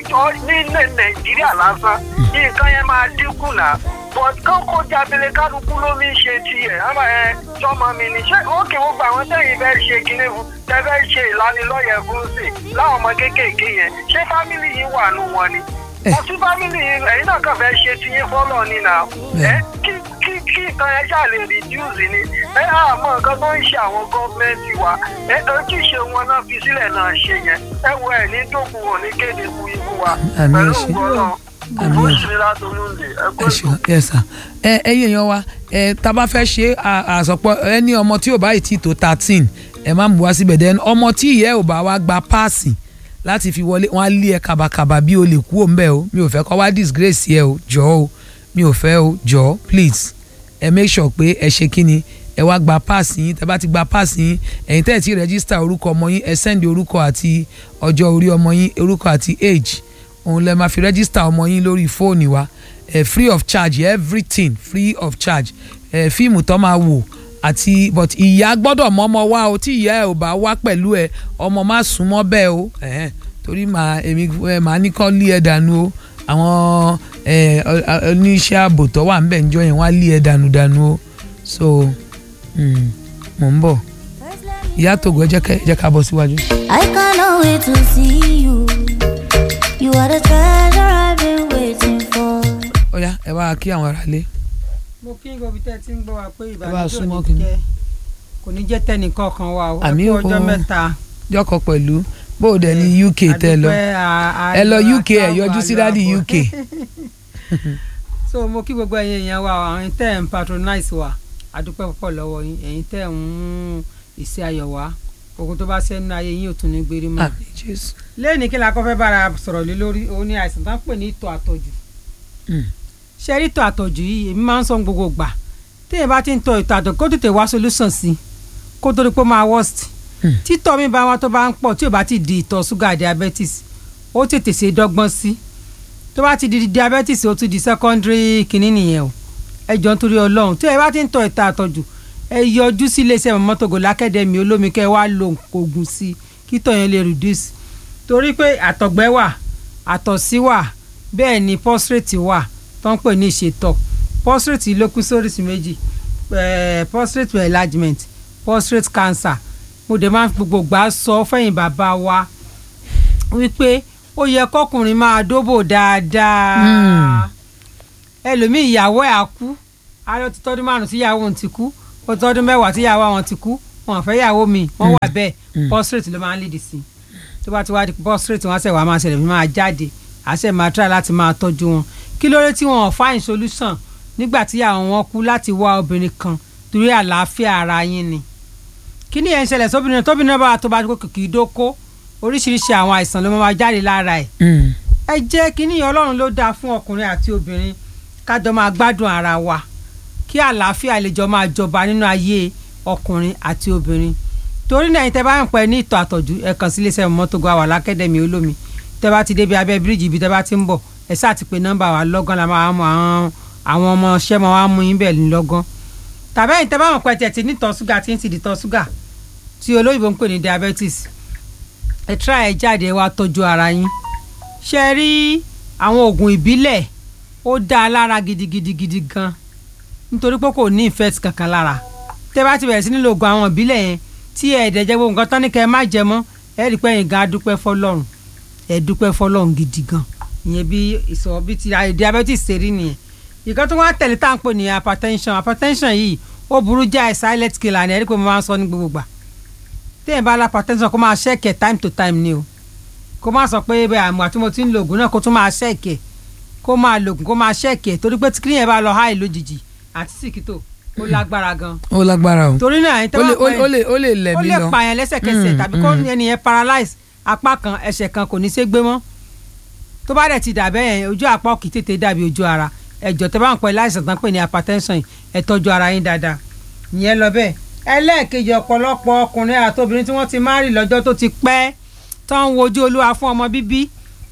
ní nàìjíríà lásán nǹkan yẹn máa dínkù náà but kán kó jábele kálukú ló ní ṣe tiẹ̀ àmọ́ ẹ tọmọ mi ní ṣé ókè ó gba àwọn tẹ̀yìn fẹ́ ṣe kinní fún tẹ fẹ́ ṣe ìlanilọ́yẹ̀ fún sí láwọn ọmọ kéékèèké yẹn ṣé fámìlì yìí wà nù wọn ni wọ́n tún fámìlì yìí ẹ̀yin náà kàn fẹ́ ṣe tiyín fọ́lọ̀ ni nà ẹ kí kí kí nǹkan yẹn ṣáà lè reduce ni ẹ àmọ́ nǹkan tó ń ṣe àwọn gọ́ọ̀mẹ́ntì wa ẹ ojúṣe wọn náà fi sílẹ̀ náà ṣe yẹn ẹ wọ ẹ̀ ní dókun wọn ní kéde fún ikú wa Àmì pẹ̀lú ẹ̀ṣẹ̀. ògbọ́n Àmì ó ẹ̀ṣẹ̀. sì ní látọ̀lúndè ẹ kó ẹ ṣeun yes sir ẹ ẹ̀yin èèyàn wa ẹ tá a bá fẹ́ ṣe àsọpọ̀ ẹni ọmọ tí ò bá yìí tí tó thirteen ẹ má mú wá síbẹ̀ then ọmọ tí ìyá ẹ̀ ò bá wá gba páàsì láti fi wọlé wọn á lé ẹ kàbàkàbà bí o lè kú òun bẹ́ẹ̀ o mi ò fẹ́ kọ́ wá disgrace ẹ o jọ̀ọ́ o mi ò fẹ́ o jọ̀ọ́ please ẹ make sure pé ẹ ṣe kí ni ẹ wá gba páàsì yín tẹ bá ti gba páàsì yín ẹ̀yin tẹ́ ẹ̀ ti rẹ́gísítà orúkọ ọmọ yín ẹ sẹ́ndì orúkọ àti ọjọ́ orí ọmọ yín orúkọ àti age òun lẹ máa fi rẹ́gísítà ọmọ yín lórí fóònù wa eh, free of charge everything free of charge eh, fíìmù tó máa wò àti but ìyá gbọ́dọ̀ mọ́mọ́ wá o tí ìyá ẹ̀ ò bá wá pẹ̀lú ẹ̀ ọmọ má súnmọ́ bẹ́ẹ̀ o eh, torí màá èmi eh, màá ní kọ́ lé ẹ̀ dànù o àwọn eh, ọ- ọ- oníṣẹ́ ààbò tó wà ńbẹ̀ ńjọ́ yẹn wá lé ẹ̀ dànù dànù o so mm, mò ń bọ̀ ìyá tògó ẹ jẹ́ ká- ẹ jẹ́ ká bọ́ síwájú. I cannot wait to see you. You are the treasure I've been waiting for. ó yá ẹ wá kí àwọn ará lé. mo kí n gbọ́ bí tẹ́ ẹ ti ń gbọ́ wa pé bá a ìbànújẹ́ ò súnmọ́ ní kí ni. jẹ́ kò ní jẹ́ tẹnìkan kan wa o ẹ àmì kú ọjọ́ mẹ́ta jọkọ pẹ̀lú bó o dẹ̀ ní uk tẹ lọ àdúpẹ́, à- à- ẹ lọ uk ẹ àtàwọn yọjú sí àlọ́ dáàdi àbọ̀. uk so mo kí gbogbo ẹ̀yin èèyàn wa àwọn tẹ́ ẹ̀ ń patronize wa àdúpẹ́ púpọ̀ lọ́wọ́ yín ẹ̀yin tẹ́ ẹ̀ ń mú ìṣe ayọ̀ wá ogun tó bá sẹ́nu ayé yín ò tún ní gbérí mọ́. àmì jésù. lẹ́yìn kí la kọ́ fẹ́ bára sọ̀rọ̀ lé lórí òun ni àìsàn tó ń pè ní ìtọ̀ àtọ̀jù ṣe rí ìtọ̀ àtọ̀jù yìí èmi máa ń sọ gbogbo gbà téèyàn bá ti ń tọ̀ ìtọ̀ àtọ̀jù kó tètè wá solution sí i kó tó di pé ó máa worst títọ̀ mi bá wa tó bá ń pọ̀ tí ò bá ti di ìtọ̀ ṣúgà diabetes ó tètè ṣe dọ́gbọ́n sí tó bá ti di diabetes ó ti di secondary kìíní nìyẹn o ẹ jọ nítorí ọlọ́run tí ẹ bá ti ń tọ̀ ìtọ̀ àtọ̀jù ẹ yọjú sí iléeṣẹ́ mọ́tògò lákẹ́dẹ̀mí olómi kẹ́ ẹ wá lo oògùn sí i kí tọ̀ yẹn lè reduce torí pé àtọ̀gbẹ́ wà àtọ̀sí wà bẹ́ẹ̀ ni prostate wà tó ń pè ní ìṣètọ̀ prostate ló kú sóríṣi méjì eh, prostate enlargement prostate cancer mo dẹ̀ máa ń fi gbogbo gbà sọ fẹ́yìn bàbá wa wípé ó yẹ kọkùnrin máa dóbò dáadáa ẹlòmíì ìyàwó ẹ̀ á kú àárọ̀ ti tọ́dún márùn-ún tí ìyàwó òun ti kú ó tọ́dún mẹ́wàá tí ìyàwó àwọn ti kú wọn ò fẹ́ ìyàwó mi wọ́n wà bẹ́ẹ̀ prostate ló máa ń lead sí tó bá ti wá di prostate wọn á sẹ̀ wá máa ṣẹlẹ̀ bí máa jáde àṣẹ máa try láti máa tọ́jú wọn kí ló dé tí wọn ò find solution nígbà tí àwọn wọn kú láti wá obìnrin kan torí àlàáfíà ara yín ni kí ni ẹ̀ ń ṣẹlẹ̀ sóbìnrin tóbìnrin bá tó bá kó kìkì dóko oríṣiríṣi àwọn àìsàn ló máa jáde lára ẹ̀ ẹ jẹ́ kínní ọlọ́run ló dáa fún ọkùnrin àti obìnrin kájọ máa gbádùn ara wa kí àlàáfíà lè jọ máa jọba nínú ayé ọkùnrin àti obìnrin torí náà tẹ bá ń pẹ ní ìtọ̀ àtọ̀jú ẹ kàn sí iléeṣẹ́ mọ́tògó àwà lákẹ́dẹ̀mí olómi tẹ bá ti débi abẹ́ bíríìjì ibi tẹ bá ti ń bọ̀ ẹ sáà ti pe nọ́mbà wa lọ́gán la máa mọ àwọn àwọn ọmọ ṣẹ́ máa wá mú yín bẹ̀ ní lọ́gán tàbí ẹ̀yin tẹ bá mọ̀ pé tiẹ̀ ti ní ìtọ̀ ṣúgà tí ń ti di ìtọ̀ ṣúgà tí olóyìnbó ń pè ní diabetes ẹ tíra ẹ jáde ẹ wá tọ́jú ara yín ṣe rí àwọn oògùn ìbílẹ̀ ó dá a lára gidigidigidi gan nítorí pé kò ní ìfẹ́ kankan lára tẹ́ bá ti bẹ̀rẹ̀ sí nílò oògùn àwọn ìbílẹ̀ yẹn tí ẹ ẹ̀dẹ̀ jẹ́ gbogbo nǹkan tán ní kẹ́ ẹ má jẹ mọ́ ẹ rí i pé ẹ̀yin gan adúpẹ́ fọlọ́run ẹ dúpẹ́ fọlọ́run gidi gan ìyẹn bí ìsọ̀ bí ti diabetes ṣe rí nìyẹn ìkan tó wá tẹ̀lé tá à ń pè ní hypertension hypertension yìí ó burú jáì silent killer ni ẹ rí i pé mo máa ń sọ ní gbogbo gbà téèyàn bá la hypertension kó máa ṣẹ́ẹ̀kẹ̀ time to time ni o kó má sọ pé bẹ́ẹ̀ àmọ́ àti mo ti ń lo oògùn náà kó tún máa ṣẹ́ẹ̀kẹ̀ kó máa lo oògùn kó máa ṣẹ́ẹ̀kẹ̀ torí pé tíkìrì yẹn bá lọ háì lójijì àti sìkìtò ó lágbára gan. ó lágbára o torí náà ẹni tó ó bá lè- pẹ́ ó lè ó lè lẹ̀ ó mí lè lọ pààyàn lẹ́sẹ̀kẹsẹ̀ Mm, tàbí kó mm. ẹnìyẹn paralyze apá kan ẹsẹ̀ kan kò ní ṣe gbé mọ́ tó bá dẹ̀ ti dà bẹ́ẹ̀ yẹn ojú apá kì í tètè dàbí ojú ara ẹ̀jọ̀ tẹ́ bá ń pẹ́ láìsàn tán pè ní hypertension yìí ẹ tọ́jú ara yín dáadáa ìyẹn lọ bẹ́ẹ̀ ẹlẹ́ẹ̀kejì ọ̀pọ̀lọpọ̀ ọkùnrin àti obìnrin tí wọ́n ti márì lọ́jọ́ tó ti pẹ́ tó ń wojú olúwa fún ọmọ bíbí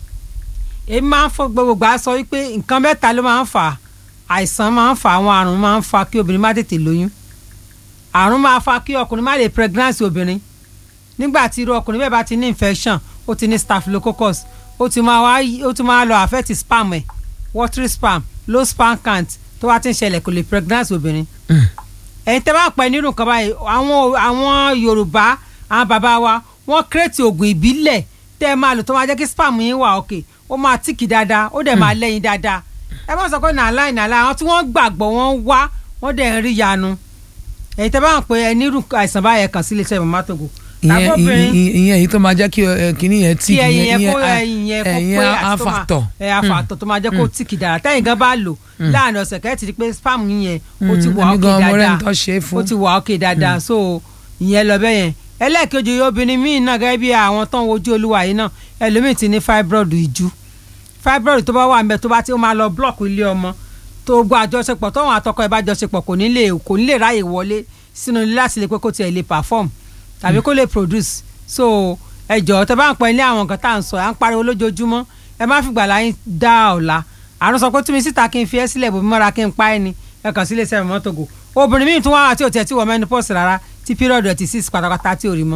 èmi máa ń fọ gbogbo gbà sọ wípé nǹkan mẹ́ta ló máa ń fà á àìsàn máa ń fà àwọn àrùn máa ń fa kí obìnrin má tètè lóyún àrùn máa fa kí ọkùnrin má lè pregnancy obìnrin nígbà tí irú ọkùnrin bẹ́ẹ̀ bá ti ní infection ó ti ní staphylococcus ó ti máa wá ó ti máa lọ affect sperm ẹ̀ watery sperm low sperm count tó wá ti ń ṣẹlẹ̀ kò lè pregnancy obìnrin ẹ̀yin tẹ́ bá pẹ́ nínú nǹkan báyìí àwọn àwọn yorùbá àwọn bàbá wa wọ́n kírètì oògùn ìbílẹ̀ tẹ́ ẹ máa lò tó máa jẹ́ kí sperm yín wà òkè ó máa tíkì dáadáa ó dẹ̀ máa lẹ́yìn dáadáa ẹ má sọ pé nàlá ìnàlá àwọn tí wọ́n gbàgbọ́ wọ́n wá wọ́n dẹ̀ ń rí yanu ẹ̀yin tẹ́ bá ń pẹ́ ẹ nírú àìsàn báyẹn kàn sí iléeṣẹ́ mama togo ìyẹn tàbóbìnrin ìyẹn ìyẹn èyí tó máa jẹ́ kí ẹ, kíní yẹn tí kí ẹyin yẹn kó ẹyin yẹn kó pé àti tó máa afàtọ̀ ẹ afàtọ̀ tó máa jẹ́ kó tíkì dára tẹ́yìn gan bá lò Mm. láàrin ọ̀sẹ̀ kẹ́ẹ̀ ti di pé spam yín yẹn ó ti Mm, wà èmi ókè gan mo rẹ́ni dáadáa tó ṣe é fún. ó ti wà ókè dáadáa so ìyẹn lọ bẹ́ẹ̀ yẹn ẹlẹ́ẹ̀kejì obìnrin míì náà gẹ́gẹ́ bí àwọn tó ń wojú olúwa yìí náà ẹlòmíì ti ní fibroid ìjú fibroid tó bá wà ńbẹ̀ tó bá ti ó máa lọ block ilé ọmọ tó gbọ́ àjọṣepọ̀ tóun àtọkọ ẹ̀ bá jọṣepọ̀ kò ní lè kò ní lè ráyè wọlé sínú ilé láti lè pé kó tiẹ̀ lè perform tàbí kó lè produce so ẹ jọ̀ọ́ tẹ bá ń pẹ́ ní àwọn nǹkan tá à ń sọ à ń pariwo lójoojúmọ́ ẹ má fìgbà láyé dá ọ̀la àrùn sọ pé tí mi síta kí n fi ẹ́ sílẹ̀ bòmí mọ́ra kí n pa ẹ́ ni ẹ kàn sí iléeṣẹ́ mọ́tògò obìnrin míì tún wá àti òtí ẹ̀ tí wọ́n menopause rárá tí period ẹ̀ ti six pátápátá tí ò rí mọ́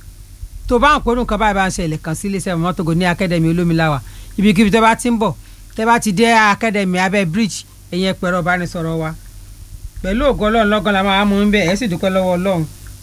tó bá ń pẹ́rù nǹkan báyìí bá ń ṣẹlẹ̀ kàn sí iléeṣẹ́ mọ́tògò ní academy olómiláwa ibikíbi tẹ́ bá ti ń bọ̀ tẹ́ bá ti dé academy abẹ́ bridge ẹ̀yẹn pẹ̀rọ ìbánisọ̀rọ̀ wa pẹ̀lú ògo ọlọ́run lọ́gán la máa mú un bẹ́ẹ̀ ẹ̀ sì dúpẹ́ lọ́wọ́ ọlọ́run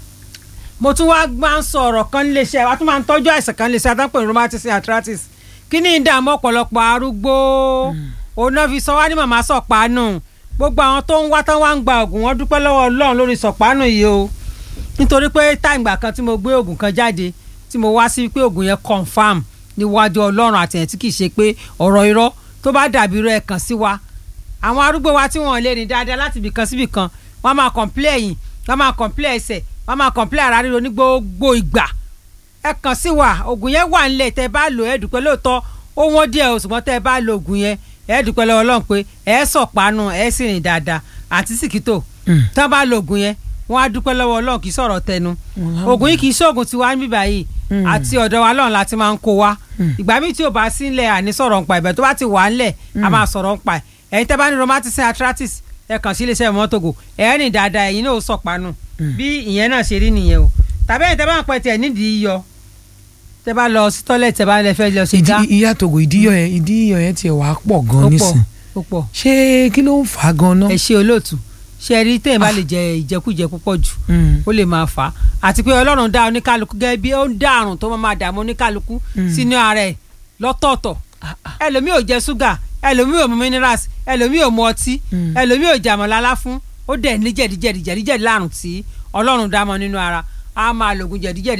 mo tún wá máa ń sọ ọ̀rọ̀ kan níléeṣẹ́ wa tún máa ń tọ́jú àìsàn kan níléeṣẹ́ àtàpọ̀ ní rheumatism arthritis kí ni ìdààmú ọ̀pọ̀lọpọ̀ arúgbó òun náà fi sọ wá ní màmá sọ̀pánù gbogbo àwọn tó ń wá tán wá ń gba oògùn wọn dúpẹ́ lọ́wọ́ ọlọ́run lórí sọ̀pánù yìí o nítorí pé táìgbà kan tí mo gbé oògùn kan jáde tí mo wá sí pé oògùn yẹn confam níwájú ọlọ́run àtẹ̀yìn tí kì í ṣe pé ọ̀rọ̀ irọ́ tó bá dàbí irọ́ ẹ̀ kàn sí wa àwọn arúgbó wa tí wọn lè rìn dáadáa láti ibì kan síbì kan wọn máa kọ̀ǹpilẹ̀ ẹ̀yìn wọn máa kọ̀ǹpilẹ̀ ẹsẹ̀ wọn máa kọ̀ǹpilẹ̀ ara ríro ní gbogbo ìgbà ẹ kàn sí wa oògùn yẹn wà nílẹ̀ tẹ́ ẹ bá lò ẹ dúpẹ́ lóòótọ́ ó wọ́n díẹ̀ o ṣùgbọ́n tẹ́ ẹ bá lo oògùn yẹn ẹ dúpẹ́ lọ́wọ́ Ọlọ́run pé ẹ sọ̀pánu ẹ sì rìn dáadáa àti sìkítò tí wọ́n bá lo oògùn yẹn wọ́n á dúpẹ́ lọ́wọ́ Ọlọ́run kì í sọ̀rọ̀ tẹnu oògùn yìí kì í ṣoògùn tiwa níbí báyìí àti ọ̀dọ̀ wa lọ́run láti máa ń kó wa ìgbà míì tí ò bá sí ńlẹ̀ àní sọ̀rọ̀ ńpa ìbẹ̀ tó bá ti wà ńlẹ̀ a máa sọ̀rọ̀ ńpa ẹ̀ ẹ̀yin tẹ́ bá ní rheumatism arthritis ẹ kàn sí iléeṣẹ́ mọ́tògò ẹ̀ rìn dáadáa ẹ̀yin náà ó sọ̀pánu bí ìyẹn náà ṣe rí nìyẹn o tàbí ẹ̀yin tẹ́ bá ń pẹ́ tiẹ̀ nídìí yíyọ tẹ́ bá lọ sí tọ́lẹ̀tì tẹ́ bá lẹ fẹ́ lọ sí dá ìdí ìyá togo ìdíyọ yẹn ìdíyọ yẹn tiẹ̀ wàá pọ̀ gan ó pọ̀ nísìn ó pọ̀ ṣé kí ló ń fà á gan náà. ẹ ṣe olóòtú ṣe rí téèyàn bá lè jẹ ìjẹkújẹ púpọ̀ jù ó lè máa fà á àti pé ọlọ́run dá oníkálukú gẹ́gẹ́ bí ó ń dá àrùn tó máa dààmú oníkálukú sínú ara ẹ̀ lọ́tọ̀ọ̀tọ̀ ẹlòmíì ò jẹ ṣúgà ẹlòmíì ò mu minerals ẹlòmíì ò mu ọtí ẹlòmíì ò jàmọ̀ lálá fún ó dẹ̀ ní jẹ̀díjẹ̀dí jẹ̀díjẹ̀dí láàrùn tí ọlọ́run dá mọ́ nínú ara á máa lògùn jẹ̀díjẹ̀dí